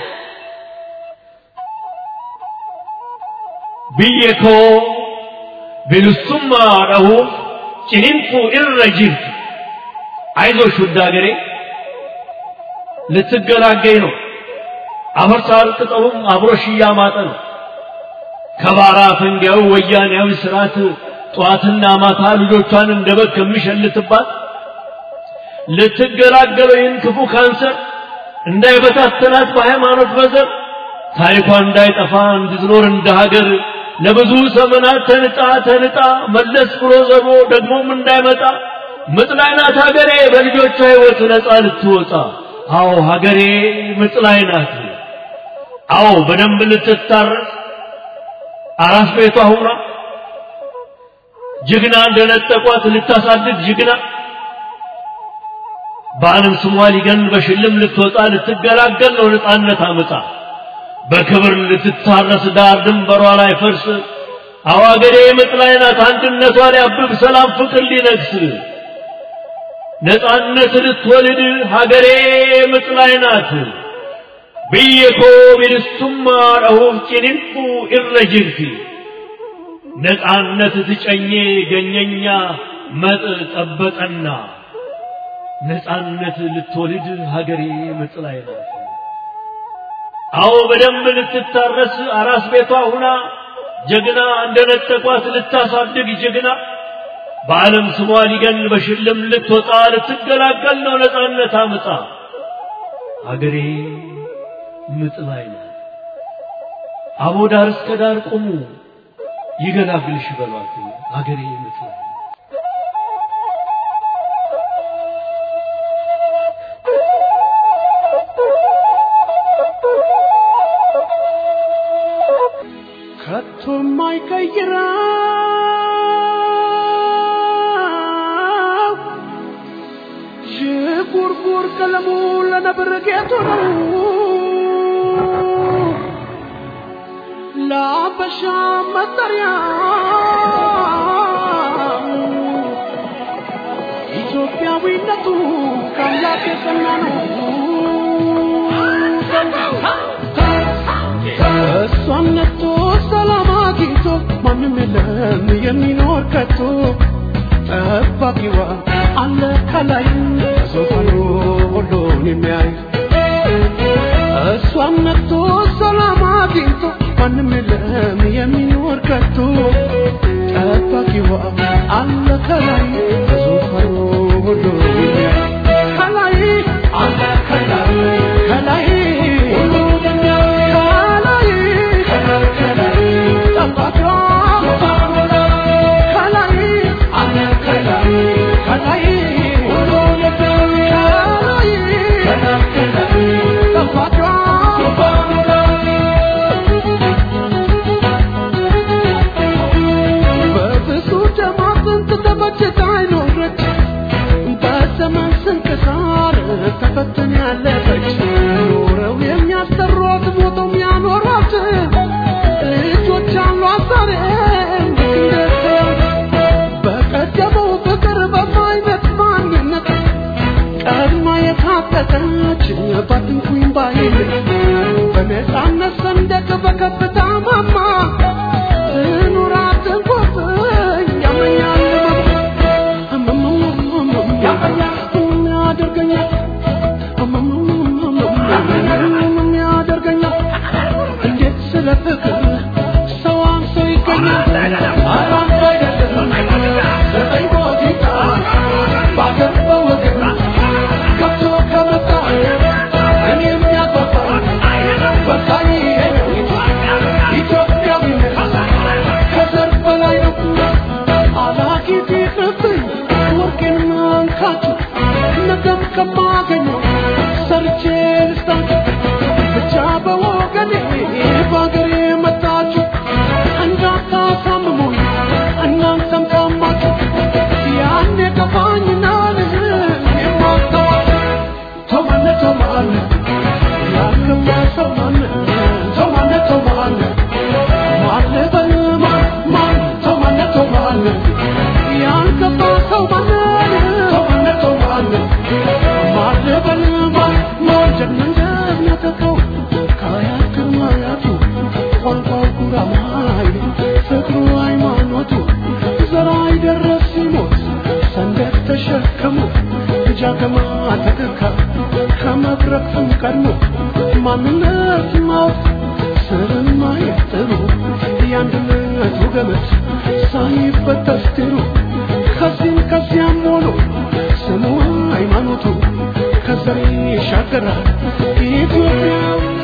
[SPEAKER 6] biyya koo bilisummaa dhahuuf ciniinfuu irra jirtu አይዞሽ ውድ ሀገሬ ልትገላገኝ ነው። አፈርሳል ቅጠሉም አብሮሽ እያማጠ ነው። ከባራ ፈንጊያው ወያኔያዊ ስርዓት ጠዋትና ማታ ልጆቿን እንደ በግ ከሚሸልትባት ልትገላገለው ይህን ክፉ ካንሰር እንዳይበታተናት በሃይማኖት በዘር ታሪኳ እንዳይጠፋ እንድትኖር እንደ ሀገር ለብዙ ዘመናት ተንጣ ተንጣ መለስ ብሎ ዘሮ ደግሞም እንዳይመጣ ምጥ ላይ ናት ሀገሬ በልጆቿ ሕይወት ነፃ ልትወጣ። አዎ ሀገሬ ምጥ ላይ ናት። አዎ በደንብ ልትታረስ አራስ ቤቷ ሁና ጀግና እንደነጠቋት ልታሳድግ ጀግና በዓለም ስሟ ሊገን በሽልም ልትወጣ ልትገላገል ነው ነፃነት አመጣ በክብር ልትታረስ ዳር ድንበሯ ላይ ፈርስ አዋገሬ ምጥ ላይ ናት አንድነቷ ሊያብብ ሰላም ፍቅር ሊነግስ ነፃነት ልትወልድ ሀገሬ ምጥ ላይ ናት ብየኮ ቢልሱማ ረሁፍ ጭንንፉ ኢረጅርቲ ነፃነት ትጨኜ ገኘኛ መጥ ጠበጠና ነፃነት ልትወልድ ሀገሬ ምጥ ላይ ናት። አዎ በደንብ ልትታረስ አራስ ቤቷ ሁና ጀግና እንደነጠቋት ልታሳድግ ጀግና በዓለም ስሟ ሊገን በሽልም ልትወጣ ልትገላገል ነው ነፃነት አምጣ ሀገሬ ምጥ ላይ ናት። አቦ ዳር እስከ ዳር ቁሙ ይገላግልሽ በሏት ሀገሬ ምጥ ላይ ናት።
[SPEAKER 2] ከቶ የማይቀይረው ዥጉርጉር ቀለሙ ለነብር ጌጡ ነው። ለአበሻ መጠሪያ ኢትዮጵያዊነቱ ከአምላክ የጸና ነው። እሷን ነቶ ሰላም አግኝቶ ማንም የለም የሚኖር ከቶ ጠባቂዋ አለ ከላይ ዙፋኑ ሁሉን የሚያይ እሷን ነቶ ሰላም አግኝቶ ማንም የለም የሚኖር ከቶ ጠባቂዋ አለ ከላይ ዙፋኑ ሁሉን የሚያይ ከላይ አለ ከላይ ከላይ ሁሉን የሚያይ ከላይ ከላይ ጠባቂዋ ከላይ አለ ከላይ ከላይ ሁሉን የሚያይ ከላይ ከላይ ጠባቂዋ በብዙ ደም አጥንት ተፈጭታ አይኖረች በዘመን ስንክሳር ተፈትን ያለፈች ኖረው የሚያሰሯት ሞተው የሚያኖሯት ልጆች አሏት ዛሬም ልክ እንደ በቀደመው ፍቅር በማይነት ማንነት ቀድማ የታጠቀች ባትንኩኝ ባይነት በነፃነት ሰንደቅ በከፍታ ማማ ትኑራት እንቆጥኝ ያመኛል ያደርገኛል ያደርገኛል እንዴት ስለ ፍቅር ሰው አንሶ ይገኛል ኧረ አንተ አይደለም ዘጠኝ ቦቲታ በአገር በወገን ገብቶ ከመጣ እኔ የሚያጓጓ በቃ ይሄ ነው ኢትዮጵያዊነት ከዘር በላይ ነው አላጊዜ ቅብኝ ወርቄን ማንካቱ ነገም ከማገኘው ሰርቼ ከዳከማ ተደካ ከመድረክም ቀድሞ ማንነት ማወቅ ስለማየት ጥሩ የአንድነቱ ገመድ ሳይበጠስ ድሩ ከዚህም ከዚያም ሆኖ ስሙ ሃይማኖቱ ከዘር ይሻገራል ኢትዮጵያዊነት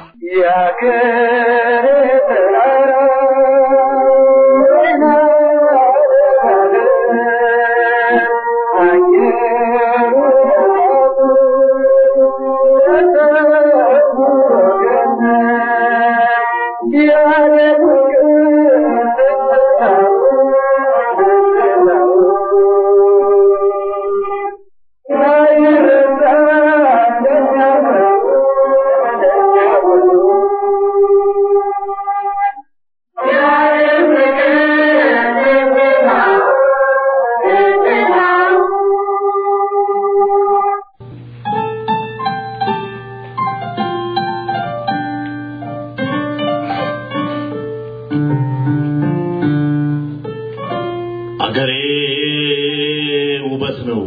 [SPEAKER 8] አገሬ ውበት ነው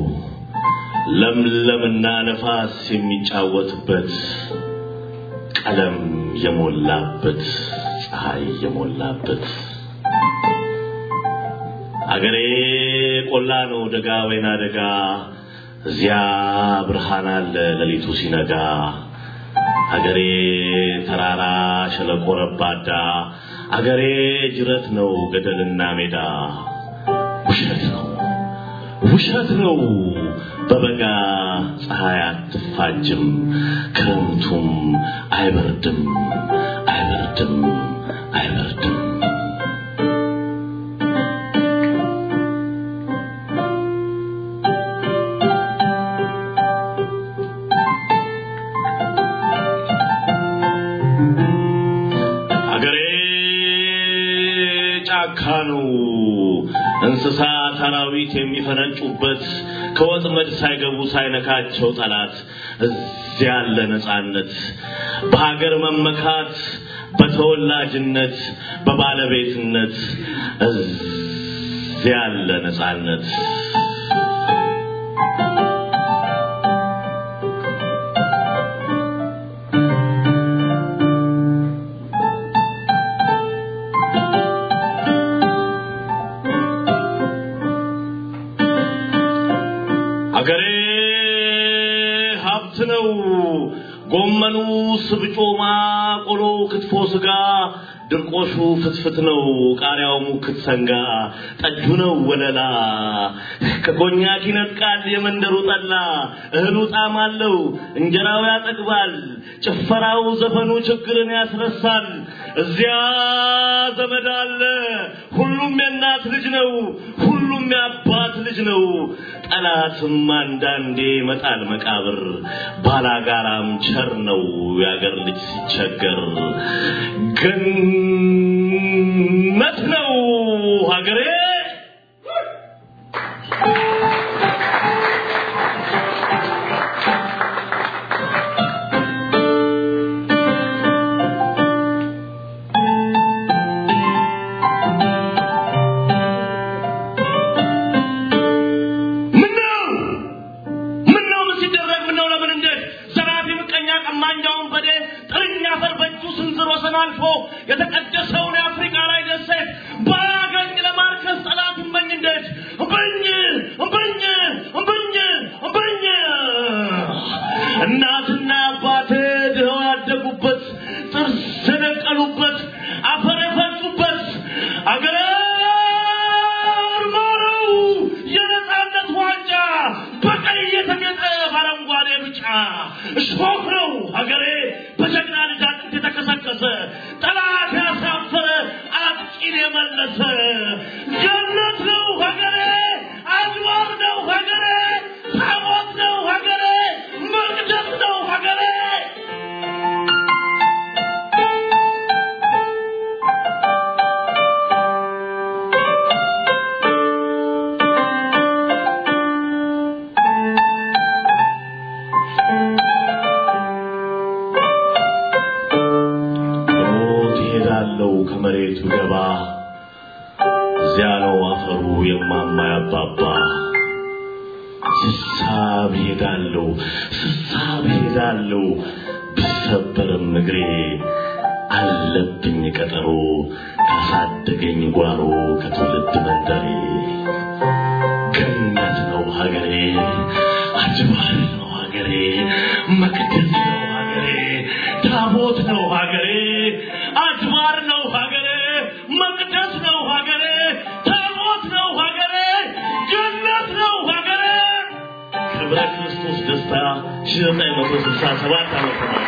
[SPEAKER 8] ለምለምና ነፋስ የሚጫወትበት ቀለም የሞላበት ፀሐይ የሞላበት አገሬ ቆላ ነው ደጋ ወይና ደጋ እዚያ ብርሃን አለ ሌሊቱ ሲነጋ አገሬ ተራራ ሸለቆ ረባዳ አገሬ ጅረት ነው ገደልና ሜዳ ውሸት ነው ውሸት ነው በበጋ ፀሐይ አትፋጅም ክረምቱም አይበርድም አይበርድም አይበርድም አገሬ ጫካ ነው እንስሳት አራዊት የሚፈነጩበት ከወጥመድ ሳይገቡ ሳይነካቸው ጠላት እዚያ ያለ ነፃነት በሀገር መመካት በተወላጅነት በባለቤትነት እዚያ ያለ ነፃነት አገሬ ሀብት ነው። ጎመኑ ስብጮማ፣ ቆሎ ክትፎ ስጋ፣ ድርቆሹ ፍትፍት ነው። ቃሪያው ሙክት ሰንጋ፣ ጠጁ ነው ወለላ። ከኮኛክ ይነጥቃል የመንደሩ ጠላ። እህሉ ጣዕም አለው፣ እንጀራው ያጠግባል። ጭፈራው ዘፈኑ ችግርን ያስረሳል። እዚያ ዘመድ አለ፣ ሁሉም የእናት ልጅ ነው። ሁሉም የአባት ልጅ ነው። ጠላትም አንዳንዴ መጣል መቃብር ባላጋራም ቸር ነው የአገር ልጅ ሲቸገር ገነት ነው ሀገሬ ምነው ምነው ምን ሲደረግ ምነው ለምን እንዴት ዘራፊ ምቀኛ ቀማኛውን በዴ ጥርኛ አፈር በእጁ ስንዝር ወሰን አልፎ የተቀደሰውን የአፍሪካ ላይ ደሴት ባያገኝ ለማርከስ ጠላት እመኝ እንዴት እምበኝ እምበኝ እምበኝ እምበኝ እናትና አባቴ ድኸው ያደጉበት ጥርስ የደቀሉበት አፈር የፈጩበት አገሬ ማረው የነፃነት ዋንጫ በቀይ የተጌጠ በአረንጓዴ ብጫ እሾህ ነው ሀገሬ በጀግና ልጅ አጥንት የተከሰከሰ ጠላት ያሳፈረ አጥቂን የመለሰ ገነት ነው ሀገሬ አድባር ነው ሀገሬ ታቦት ነው ሀገሬ መቅደስ ነው ሀገሬ ሞት ይሄዳለው ከመሬቱ ገባ እዚያ ነው አፈሩ የማማ ያባባ ስሳብ ሄዳለሁ ስሳብ ሄዳለሁ ብሰበርም እግሬ አለብኝ ቀጠሮ ካሳደገኝ ጓሮ ከትውልድ መንደሬ ገነት ነው ሀገሬ አጅባር ነው ሀገሬ መቅደስ ነው ሀገሬ ታቦት ነው ሀገሬ አድባር ነው ሀገሬ መቅደስ ነው ሀገሬ ታቦት ነው ሀገሬ ገነት ነው ሀገሬ ክብረ ክርስቶስ ደስታ ሺህ ዘጠኝ መቶ ስልሳ ሰባት ዓመተ ምህረት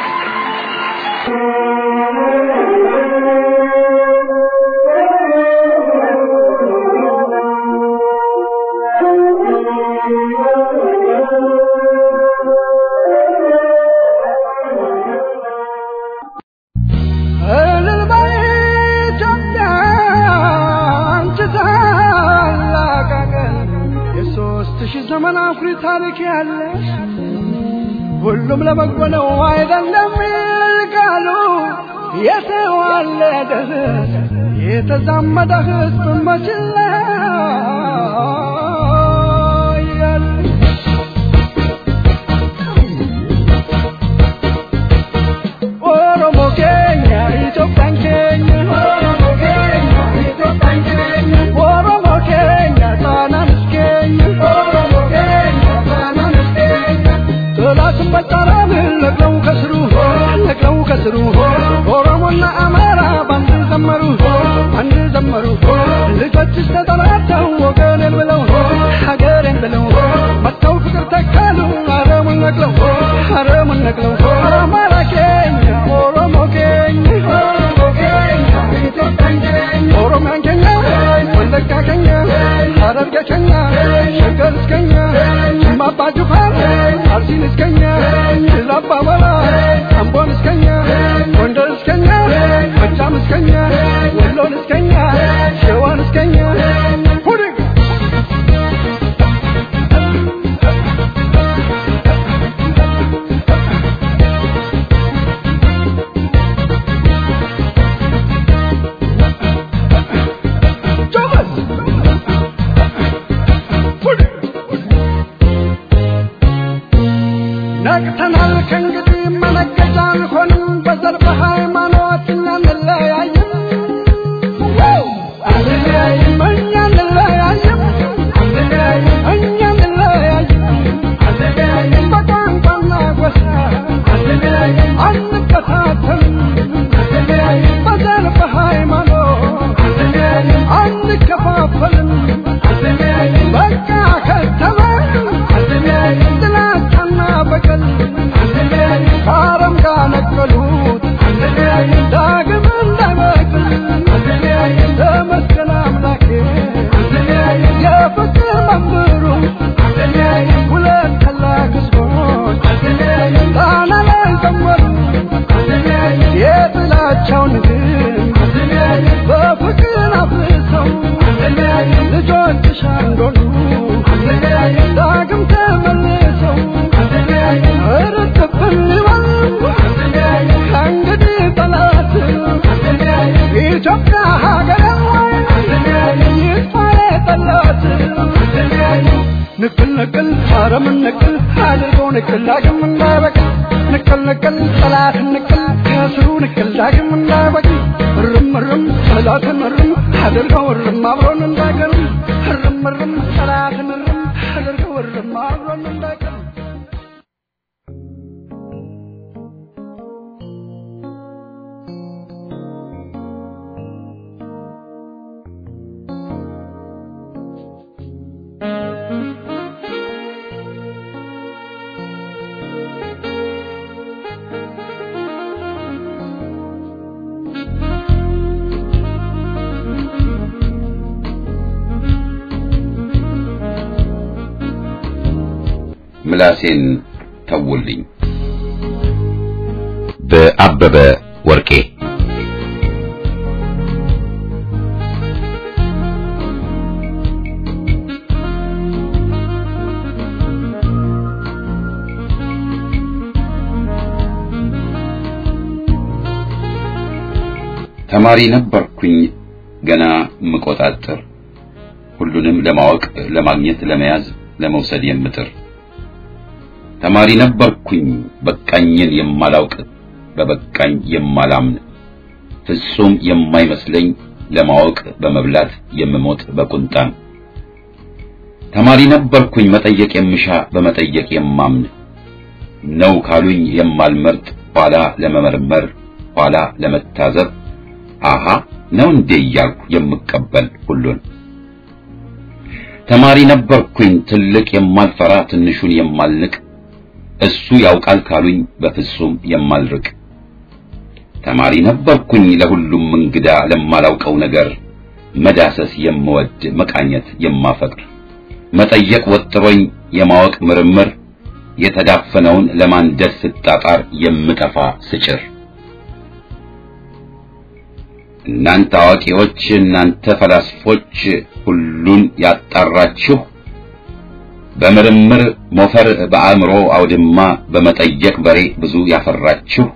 [SPEAKER 2] እልል በይ ኢትዮጵያ አንቺ ታላቅ አገር የሦስት ሺህ ዘመን አኩሪ ታሪክ ያለሽ ሁሉም ለበጎ ነው አይደለም ይልቃሉ የተዋለደ የተዛመደ ሕዝብ መችላ ኦሮሞ ኬኛ ኢትዮጵያን ኬኛ ኦሮሞ ኬኛ ኢትዮጵያን ኬኛ ኦሮሞ ኬኛ ጣናንስ ኬኛ ኦሮሞ ኬኛ ጣናንስ ኬኛ ጥላትን በጣራን ነቅለው ከስሩ ነቅለው ከስሩ ኦሮሞና አማራ ባንድ ዘመሩ አንድ ዘመሩ ልጆችስ ተጠራርተው ወገኔን ብለው ሀገሬን ብለው መጥተው ፍቅር ተካሉ አረሙን ነቅለው አረሙን ነቅለው አማራ ኬኛ ኦሮሞ ኬኛ ኦሮሞ ኬኛ ኢትዮጵያን ኬኛ ኦሮሚያን ኬኛ ወለጋ ኬኛ ሐረርጌ ኬኛ ሸገር እስከኛ ጅማ አባ ጅፋር አርሲን እስከኛ ድል አባ ወራ አምቦን እስከኛ ጎንደር እስከኛ ጎጃም እስከኛ ወሎን እስከኛ ሸዋን እስከኛ ሁድግ ጆበስ ሁድግ ነቅተናል ከእንግዲህ መነገጃ አንሆንም በዘር በሃይማኖት አንለያይም አንለያይም እኛ አንለያይም እኛ አንለያይም በቋንቋና ጎሳ አንከታተልም በዘር በሃይማኖት አንከፋፈልም በቃ ከተማ ጥላቻና በቀል ከአረም ጋር ነቀሉት ዳግም እንዳይበቅል ተመስገን አምላኬ የፍቅር መምህሩ ሁለት ታላቅ ሕዝቦች ጣና ላይ ዘመሩ የጥላቻውን ግንብ በፍቅር አፍርሰው ልጆችሽ አንዶሉ ዳግም ተመልሰው እርጥብን ይበል ከእንግዲህ ጠላት ኢትዮጵያ ሀገር ይጥፋ የጠላት ንቅል ንቅል አረምን ንቅል አድርገው ንቅል ዳግም እንዳይበቅል ንቅል ንቅል ጠላትን ንቅል ከስሩ ንቅል ዳግም እንዳይበቅል እርም እርም ጠላትን እርም አድርገው እርም አብሮን እንዳይቀርም እርም እርም ጠላትን እርም አድርገው እርም አብሮን እንዳይቀርም
[SPEAKER 1] ምላሴን ተውልኝ። በአበበ ወርቄ ተማሪ ነበርኩኝ ገና ምቆጣጥር ሁሉንም ለማወቅ ለማግኘት ለመያዝ ለመውሰድ የምጥር ተማሪ ነበርኩኝ በቃኝን የማላውቅ በበቃኝ የማላምን ፍጹም የማይመስለኝ ለማወቅ በመብላት የምሞት በቁንጣን ተማሪ ነበርኩኝ መጠየቅ የምሻ በመጠየቅ የማምን ነው ካሉኝ የማልመርጥ ኋላ ለመመርመር ኋላ ለመታዘብ አሃ ነው እንዴ እያልኩ የምቀበል ሁሉን ተማሪ ነበርኩኝ ትልቅ የማልፈራ ትንሹን የማልንቅ እሱ ያውቃል ካሉኝ በፍጹም የማልርቅ ተማሪ ነበርኩኝ ለሁሉም እንግዳ ለማላውቀው ነገር መዳሰስ የምወድ መቃኘት የማፈቅር መጠየቅ ወጥሮኝ የማወቅ ምርምር የተዳፈነውን ለማንደድ ስጣጣር የምጠፋ ስጭር እናንተ አዋቂዎች እናንተ ፈላስፎች ሁሉን ያጣራችሁ በምርምር ሞፈር በአእምሮ አውድማ በመጠየቅ በሬ ብዙ ያፈራችሁ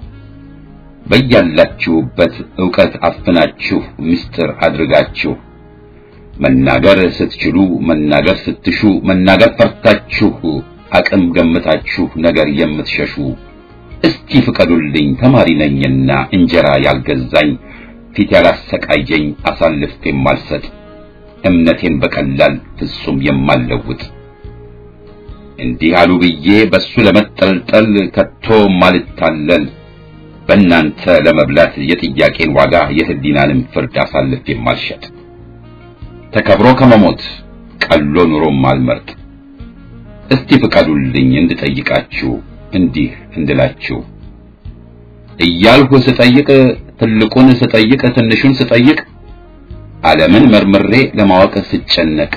[SPEAKER 1] በያላችሁበት ዕውቀት አፍናችሁ ምስጢር አድርጋችሁ መናገር ስትችሉ መናገር ስትሹ መናገር ፈርታችሁ አቅም ገምታችሁ ነገር የምትሸሹ እስቲ ፍቀዱልኝ ተማሪ ነኝና እንጀራ ያልገዛኝ ፊት ያላሰቃየኝ አሳልፍ የማልሰጥ እምነቴን በቀላል ፍጹም የማልለውጥ እንዲህ አሉ ብዬ በሱ ለመጠልጠል ከቶ ማልታለል በእናንተ ለመብላት የጥያቄን ዋጋ የህሊናንም ፍርድ አሳልፍ የማልሸጥ ተከብሮ ከመሞት ቀሎ ኑሮም አልመርጥ እስቲ ፍቀዱልኝ እንድጠይቃችሁ እንዲህ እንድላችሁ እያልሁ ስጠይቅ ትልቁን ስጠይቅ ትንሹን ስጠይቅ ዓለምን መርምሬ ለማወቅ ስጨነቅ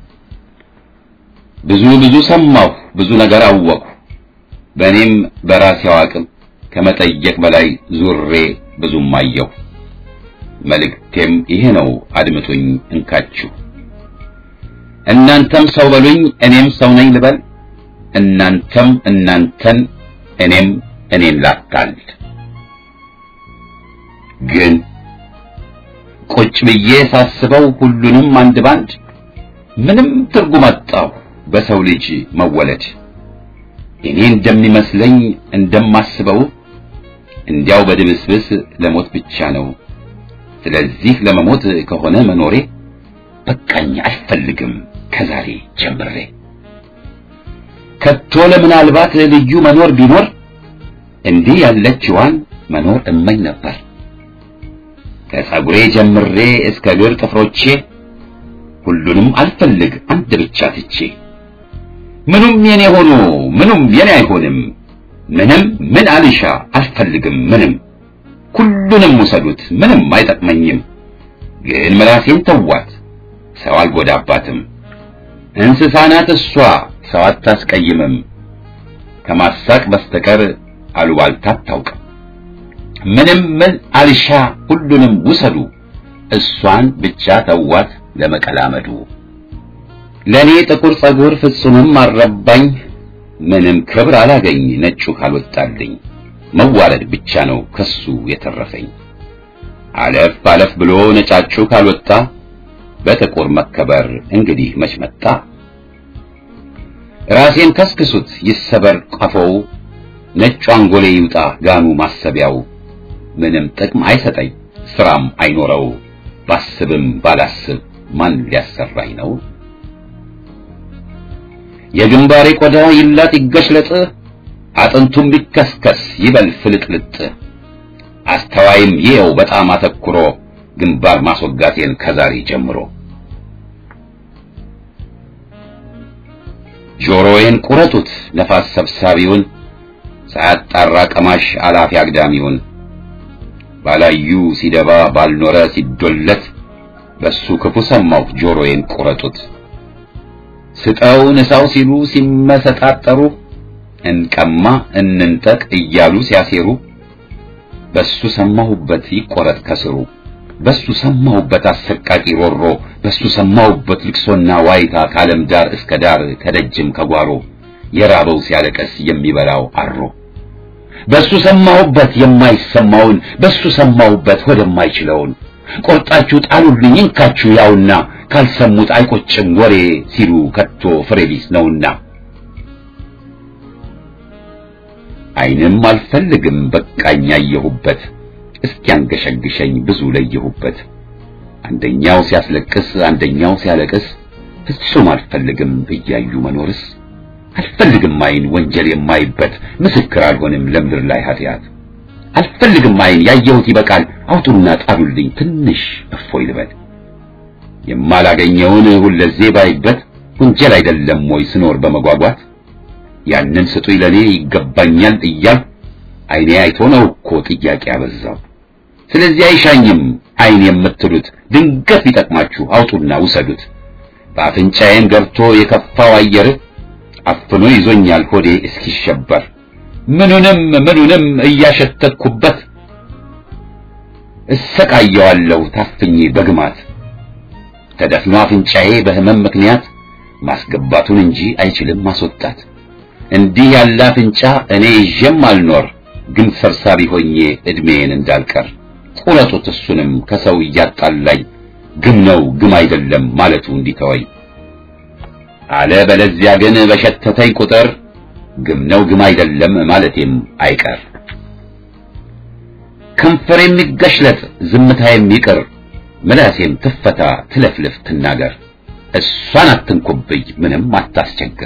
[SPEAKER 1] ብዙ ብዙ ሰማሁ ብዙ ነገር አወቅሁ በእኔም በራሴው አቅም ከመጠየቅ በላይ ዙሬ ብዙም አየሁ መልእክቴም ይሄ ነው አድምጡኝ እንካችሁ እናንተም ሰው በሉኝ እኔም ሰው ነኝ ልበል እናንተም እናንተን እኔም እኔን ላታል ግን ቁጭ ብዬ ሳስበው ሁሉንም አንድ ባንድ ምንም ትርጉም አጣሁ በሰው ልጅ መወለድ እኔ እንደሚመስለኝ እንደማስበው እንዲያው በድብስብስ ለሞት ብቻ ነው ስለዚህ ለመሞት ከሆነ መኖሬ በቃኝ አልፈልግም ከዛሬ ጀምሬ ከቶ ለምናልባት ልዩ መኖር ቢኖር እንዲህ ያለችዋን መኖር እመኝ ነበር ከጸጉሬ ጀምሬ እስከ እግር ጥፍሮቼ ሁሉንም አልፈልግ አንድ ብቻ ትቼ ምኑም የኔ ሆኖ ምኑም የኔ አይሆንም ምንም ምን አልሻ አልፈልግም ምንም ሁሉንም ውሰዱት ምንም አይጠቅመኝም ግን ምላሴን ተዋት ሰው አልጎዳባትም እንስሳ ናት እሷ ሰው አታስቀይምም ከማሳቅ በስተቀር አሉባልታ አታውቅም ምንም ምን አልሻ ሁሉንም ውሰዱ እሷን ብቻ ተዋት ለመቀላመዱ ለኔ ጥቁር ጸጉር ፍጹምም አልረባኝ ምንም ክብር አላገኝ ነጩ ካልወጣልኝ መዋረድ ብቻ ነው ከሱ የተረፈኝ አለፍ አለፍ ብሎ ነጫጩ ካልወጣ በጥቁር መከበር እንግዲህ መች መጣ ራሴን ከስክሱት ይሰበር ቀፎው ነጩ አንጎሌ ይውጣ ጋኑ ማሰቢያው ምንም ጥቅም አይሰጠኝ ስራም አይኖረው ባስብም ባላስብ ማን ሊያሰራኝ ነው የግንባሬ ቆዳ ይላጥ ይገሽለጥ አጥንቱም ቢከስከስ ይበል ፍልጥልጥ አስተዋይም ይኸው በጣም አተኩሮ ግንባር ማስወጋቴን ከዛሬ ጀምሮ ጆሮዬን ቁረጡት ነፋስ ሰብሳቢውን ሳያጣራ ቀማሽ አላፊ አግዳሚውን ባላዩ ሲደባ ባልኖረ ሲዶለት በሱ ክፉ ሰማሁ ጆሮዬን ቁረጡት ስጠው ንሳው ሲሉ ሲመሰጣጠሩ እንቀማ እንንጠቅ እያሉ ሲያሴሩ በሱ ሰማሁበት ይቆረጥ ከስሩ በሱ ሰማሁበት አሰቃቂ ሮሮ በሱ ሰማሁበት ልቅሶና ዋይታ ከዓለም ዳር እስከ ዳር ከደጅም ከጓሮ የራበው ሲያለቀስ የሚበላው አሮ በሱ ሰማሁበት የማይሰማውን በሱ ሰማሁበት ወደማይችለውን ቆርጣችሁ ጣሉልኝ እንካችሁ ያውና ካልሰሙት አይቆጭም ወሬ ሲሉ ከቶ ፍሬ ቢስ ነውና ዓይንም አልፈልግም በቃኝ ያየሁበት እስኪያንገሸግሸኝ ብዙ ለየሁበት አንደኛው ሲያስለቅስ አንደኛው ሲያለቅስ ፍጹም አልፈልግም እያዩ መኖርስ አልፈልግም ዓይን ወንጀል የማይበት ምስክር አልሆንም ለምድር ላይ ኃጢአት አልፈልግም ዓይን ያየሁት ይበቃል አውጡና ጣሉልኝ ትንሽ እፎይ ልበል የማላገኘውን ሁለዜ ባይበት ወንጀል አይደለም ወይ ስኖር በመጓጓት ያንን ስጡኝ ለኔ ይገባኛል እያል ዓይኔ አይቶ ነው እኮ ጥያቄ ያበዛው ስለዚህ አይሻኝም ዓይን የምትሉት ድንገት ቢጠቅማችሁ አውጡና ውሰዱት በአፍንጫዬም ገብቶ የከፋው አየር አፍኖ ይዞኛል ሆዴ እስኪሸበር ምኑንም ምኑንም እያሸተትኩበት እሰቃየዋለሁ ታፍኜ በግማት ተደፍኖ አፍንጫዬ በህመም ምክንያት ማስገባቱን እንጂ አይችልም ማስወጣት እንዲህ ያለ አፍንጫ እኔ ይዤም አልኖር ግን ሰብሳቢ ሆኜ እድሜን እንዳልቀር ቁረጡት እሱንም ከሰው እያጣላኝ ግም ነው ግም አይደለም ማለቱ እንዲተወኝ አለ በለዚያ ግን በሸተተኝ ቁጥር ግም ነው ግም አይደለም ማለቴም አይቀር ከንፈር የሚገሽለጥ ዝምታ የሚቅር ምላሴም ትፈታ ትለፍልፍ ትናገር እሷን አትንኩብኝ ምንም አታስቸግር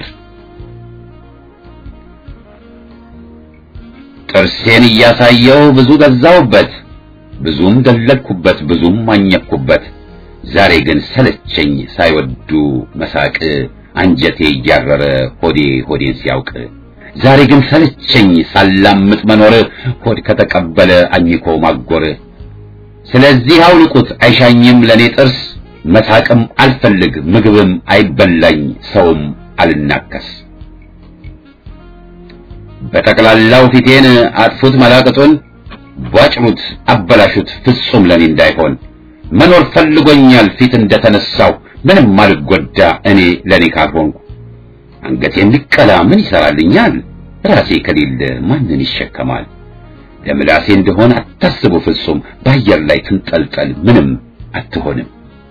[SPEAKER 1] ጥርሴን እያሳየው ብዙ ገዛውበት ብዙም ደለልኩበት ብዙም አኘኩበት ዛሬ ግን ሰለቸኝ ሳይወዱ መሳቅ አንጀቴ እያረረ ሆዴ ሆዴን ሲያውቅ ዛሬ ግን ሰለቸኝ ሳላምጥ መኖር ሆድ ከተቀበለ አኝኮ ማጎር ስለዚህ አውልቁት አይሻኝም ለኔ ጥርስ መሳቅም አልፈልግ ምግብም አይበላኝ ሰውም አልናከስ በጠቅላላው ፊቴን አጥፉት መላቅጡን ቧጭሩት አበላሹት ፍጹም ለኔ እንዳይሆን መኖር ፈልጎኛል ፊት እንደተነሳው ምንም አልጎዳ እኔ ለኔ ካልሆንኩ አንገቴን ሊቀላ ምን ይሰራልኛል ራሴ ከሌለ ማንን ይሸከማል ለምላሴ እንደሆነ አታስቡ ፍጹም በአየር ላይ ትንጠልጠል ምንም አትሆንም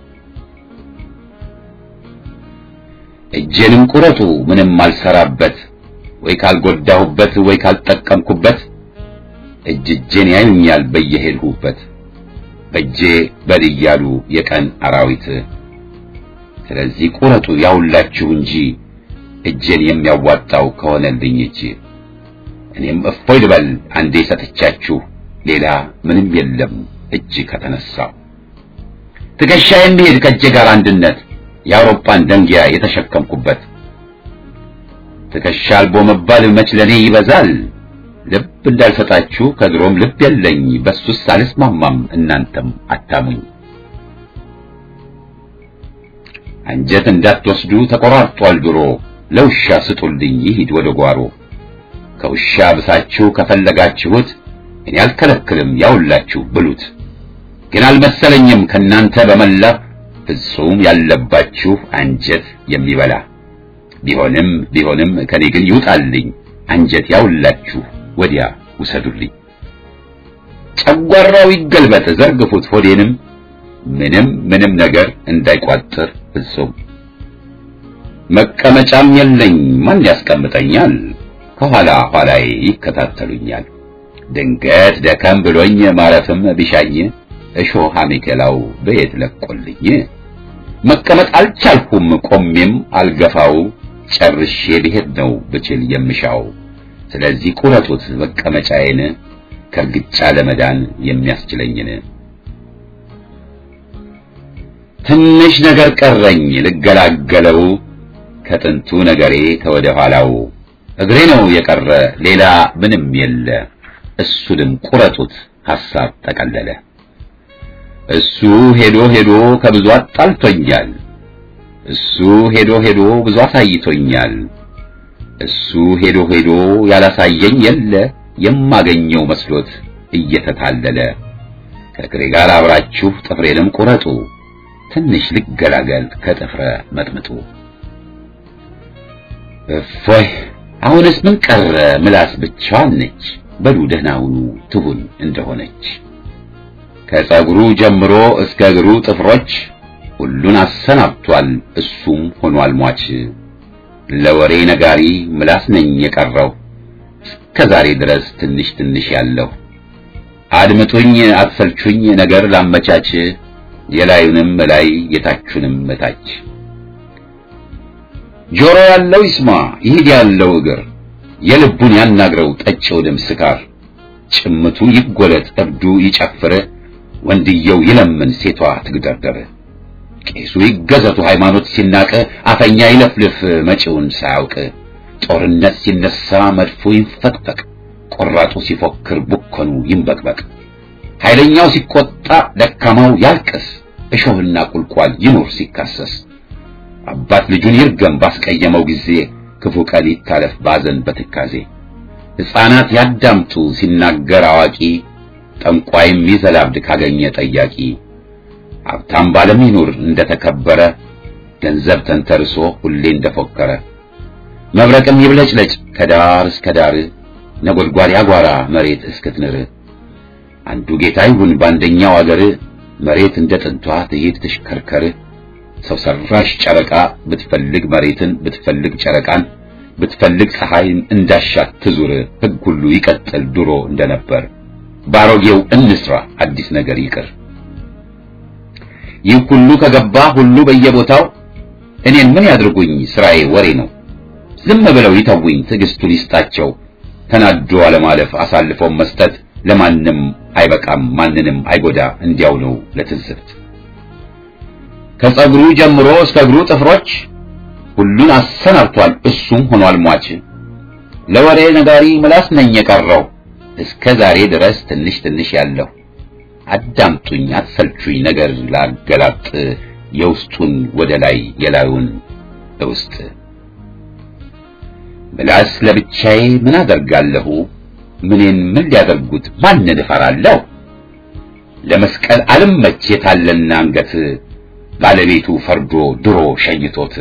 [SPEAKER 1] እጄንም ቁረጡ ምንም አልሰራበት ወይ ካልጎዳሁበት ወይ ካልጠቀምኩበት እጅ እጄን ያዩኛል በየሄድሁበት በእጄ በል እያሉ የቀን አራዊት ስለዚህ ቁረጡ ያውላችሁ እንጂ እጄን የሚያዋጣው ከሆነልኝ እጅ እኔም እፎይ ልበል አንዴ ሰጥቻችሁ ሌላ ምንም የለም እጅ ከተነሳው ትከሻ የሚሄድ ከእጄ ጋር አንድነት የአውሮፓን ደንጊያ የተሸከምኩበት ትከሻ አልቦ መባል መች ለኔ ይበዛል ልብ እንዳልሰጣችሁ ከድሮም ልብ የለኝ በሱስ አልስማማም እናንተም አታሙኝ አንጀት እንዳትወስዱ ተቆራርጧል ድሮ ለውሻ ስጡልኝ ይሂድ ወደ ጓሮ ከውሻ ብሳችሁ ከፈለጋችሁት እኔ አልከለክልም ያውላችሁ ብሉት ግን አልመሰለኝም ከናንተ በመላ ፍጹም ያለባችሁ አንጀት የሚበላ ቢሆንም ቢሆንም ከኔ ግን ይውጣልኝ አንጀት ያውላችሁ ወዲያ ውሰዱልኝ ጨጓራው ይገልበጥ ዘርግፉት ሆዴንም ምንም ምንም ነገር እንዳይቋጥር ፍጹም መቀመጫም የለኝ ማን ያስቀምጠኛል ከኋላ ኋላዬ ይከታተሉኛል ድንገት ደከም ብሎኝ ማረፍም ቢሻኝ እሾህ አሜከላው በየት ለቆልኝ መቀመጥ አልቻልኩም ቆሜም አልገፋው ጨርሼ ብሄድ ነው ብችል የምሻው ስለዚህ ቁረጡት መቀመጫዬን ከርግጫ ለመዳን የሚያስችለኝን ትንሽ ነገር ቀረኝ ልገላገለው ከጥንቱ ነገሬ ከወደ ኋላው እግሬ ነው የቀረ ሌላ ምንም የለ እሱንም ቁረጡት ሐሳብ ጠቀለለ እሱ ሄዶ ሄዶ ከብዙ አጣልቶኛል እሱ ሄዶ ሄዶ ብዙ አሳይቶኛል እሱ ሄዶ ሄዶ ያላሳየኝ የለ የማገኘው መስሎት እየተታለለ ከእግሬ ጋር አብራችሁ ጥፍሬንም ቁረጡ ትንሽ ልገላገል ከጥፍረ መጥምጡ እፎይ አሁንስ ምን ቀረ ምላስ ብቻዋን ነች በሉ ደህና ሁኑ ትሁን እንደሆነች ከጸጉሩ ጀምሮ እስከ እግሩ ጥፍሮች ሁሉን አሰናብቷል እሱም ሆኗል ሟች ለወሬ ነጋሪ ምላስ ነኝ የቀረው እስከ ዛሬ ድረስ ትንሽ ትንሽ ያለው አድምጡኝ አትሰልቹኝ ነገር ላመቻች የላዩንም ላይ የታቹንም እታች ጆሮ ያለው ይስማ ይሂድ ያለው እግር የልቡን ያናግረው ጠጪው ደም ስካር ጭምቱ ይጎለጥ እብዱ ይጨፍር ወንድየው ይለምን ሴቷ ትግደርደር ቄሱ ይገዘቱ ሃይማኖት ሲናቅ አፈኛ ይለፍልፍ መጪውን ሳያውቅ ጦርነት ሲነሳ መድፎ ይንፈቅፈቅ ቆራጡ ሲፎክር ቡኮኑ ይንበቅበቅ ኃይለኛው ሲቆጣ ደካማው ያልቅስ እሾህና ቁልቋል ይኑር ሲካሰስ አባት ልጁን ይርገም ባስቀየመው ጊዜ ክፉ ቀን ይታለፍ ባዘን በትካዜ ሕፃናት ያዳምጡ ሲናገር አዋቂ ጠንቋይም ይዘላብድ ካገኘ ጠያቂ ሀብታም ባለም ይኑር እንደተከበረ ገንዘብ ተንተርሶ ሁሌ እንደፎከረ መብረቅም ይብለጭለጭ ከዳር እስከ ዳር ነጎድጓድ ያጓራ መሬት እስክትንር አንዱ ጌታ ይሁን በአንደኛው አገር መሬት እንደ ጥንቷ ትሄድ ትሽከርከር ሰው ሰራሽ ጨረቃ ብትፈልግ መሬትን ብትፈልግ ጨረቃን ብትፈልግ ፀሐይን እንዳሻት ትዙር ሕግ ሁሉ ይቀጥል ድሮ እንደነበር ባሮጌው እንስራ አዲስ ነገር ይቅር ይህ ሁሉ ከገባ ሁሉ በየቦታው እኔን ምን ያድርጉኝ ስራዬ ወሬ ነው ዝም ብለው ይተውኝ ትዕግስቱን ይስጣቸው ተናዶ አለማለፍ አሳልፈው መስጠት ለማንም አይበቃም ማንንም አይጎዳ እንዲያው ነው ለትዝብት ከጸጉሩ ጀምሮ እስከ እግሩ ጥፍሮች ሁሉን አሰናብቷል እሱም ሆኗል ሟች ለወሬ ነጋሪ ምላስ ነኝ የቀረው እስከ ዛሬ ድረስ ትንሽ ትንሽ ያለው አዳምጡኝ አትሰልቹኝ ነገር ላገላጥ የውስጡን ወደ ላይ የላዩን ውስጥ ምላስ ለብቻዬ ምን አደርጋለሁ ምኔን ምን ሊያደርጉት ማንን እፈራለሁ ለመስቀል አልመች የታለና አንገት ባለቤቱ ፈርዶ ድሮ ሸኝቶት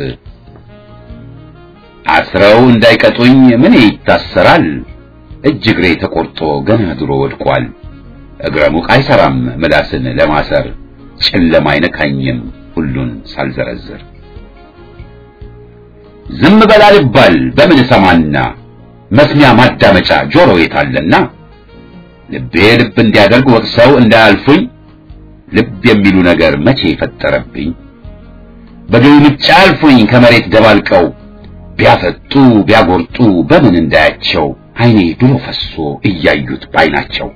[SPEAKER 1] አስረው እንዳይቀጡኝ ምን ይታሰራል እጅ እግሬ ተቆርጦ ገና ድሮ ወድቋል እግረ ሙቅ አይሰራም ምላስን ለማሰር ጨለማ አይነካኝም ሁሉን ሳልዘረዝር ዝም በል አልባል በምን ሰማና መስሚያ ማዳመጫ ጆሮ የታለና ልቤ ልብ እንዲያደርግ ወቅሰው እንዳያልፉኝ ልብ የሚሉ ነገር መቼ ፈጠረብኝ በግልምጫ አልፉኝ ከመሬት ደባልቀው ቢያፈጡ ቢያጎርጡ በምን እንዳያቸው አይኔ ድሮ ፈሶ እያዩት ባይናቸው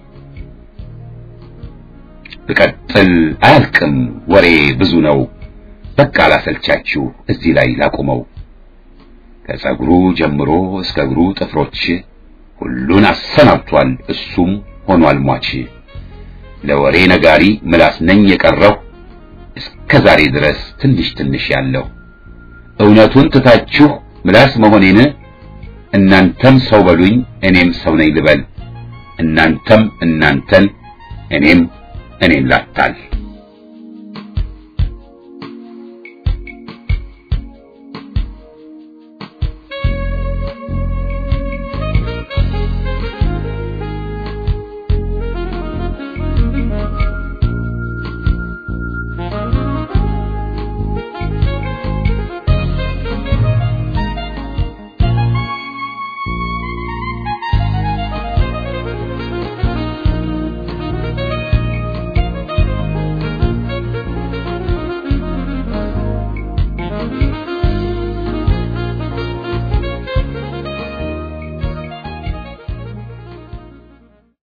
[SPEAKER 1] ብቀጥል አያልቅም ወሬ ብዙ ነው በቃ ላሰልቻችሁ እዚህ ላይ ላቁመው ከጸጉሩ ጀምሮ እስከ እግሩ ጥፍሮች ሁሉን አሰናብቷል እሱም ሆኗል ሟች ለወሬ ነጋሪ ምላስ ነኝ የቀረው እስከ ዛሬ ድረስ ትንሽ ትንሽ ያለው እውነቱን ትታችሁ ምላስ መሆኔን እናንተም ሰው በሉኝ እኔም ሰው ነኝ ልበል እናንተም እናንተን እኔም እኔን ላታል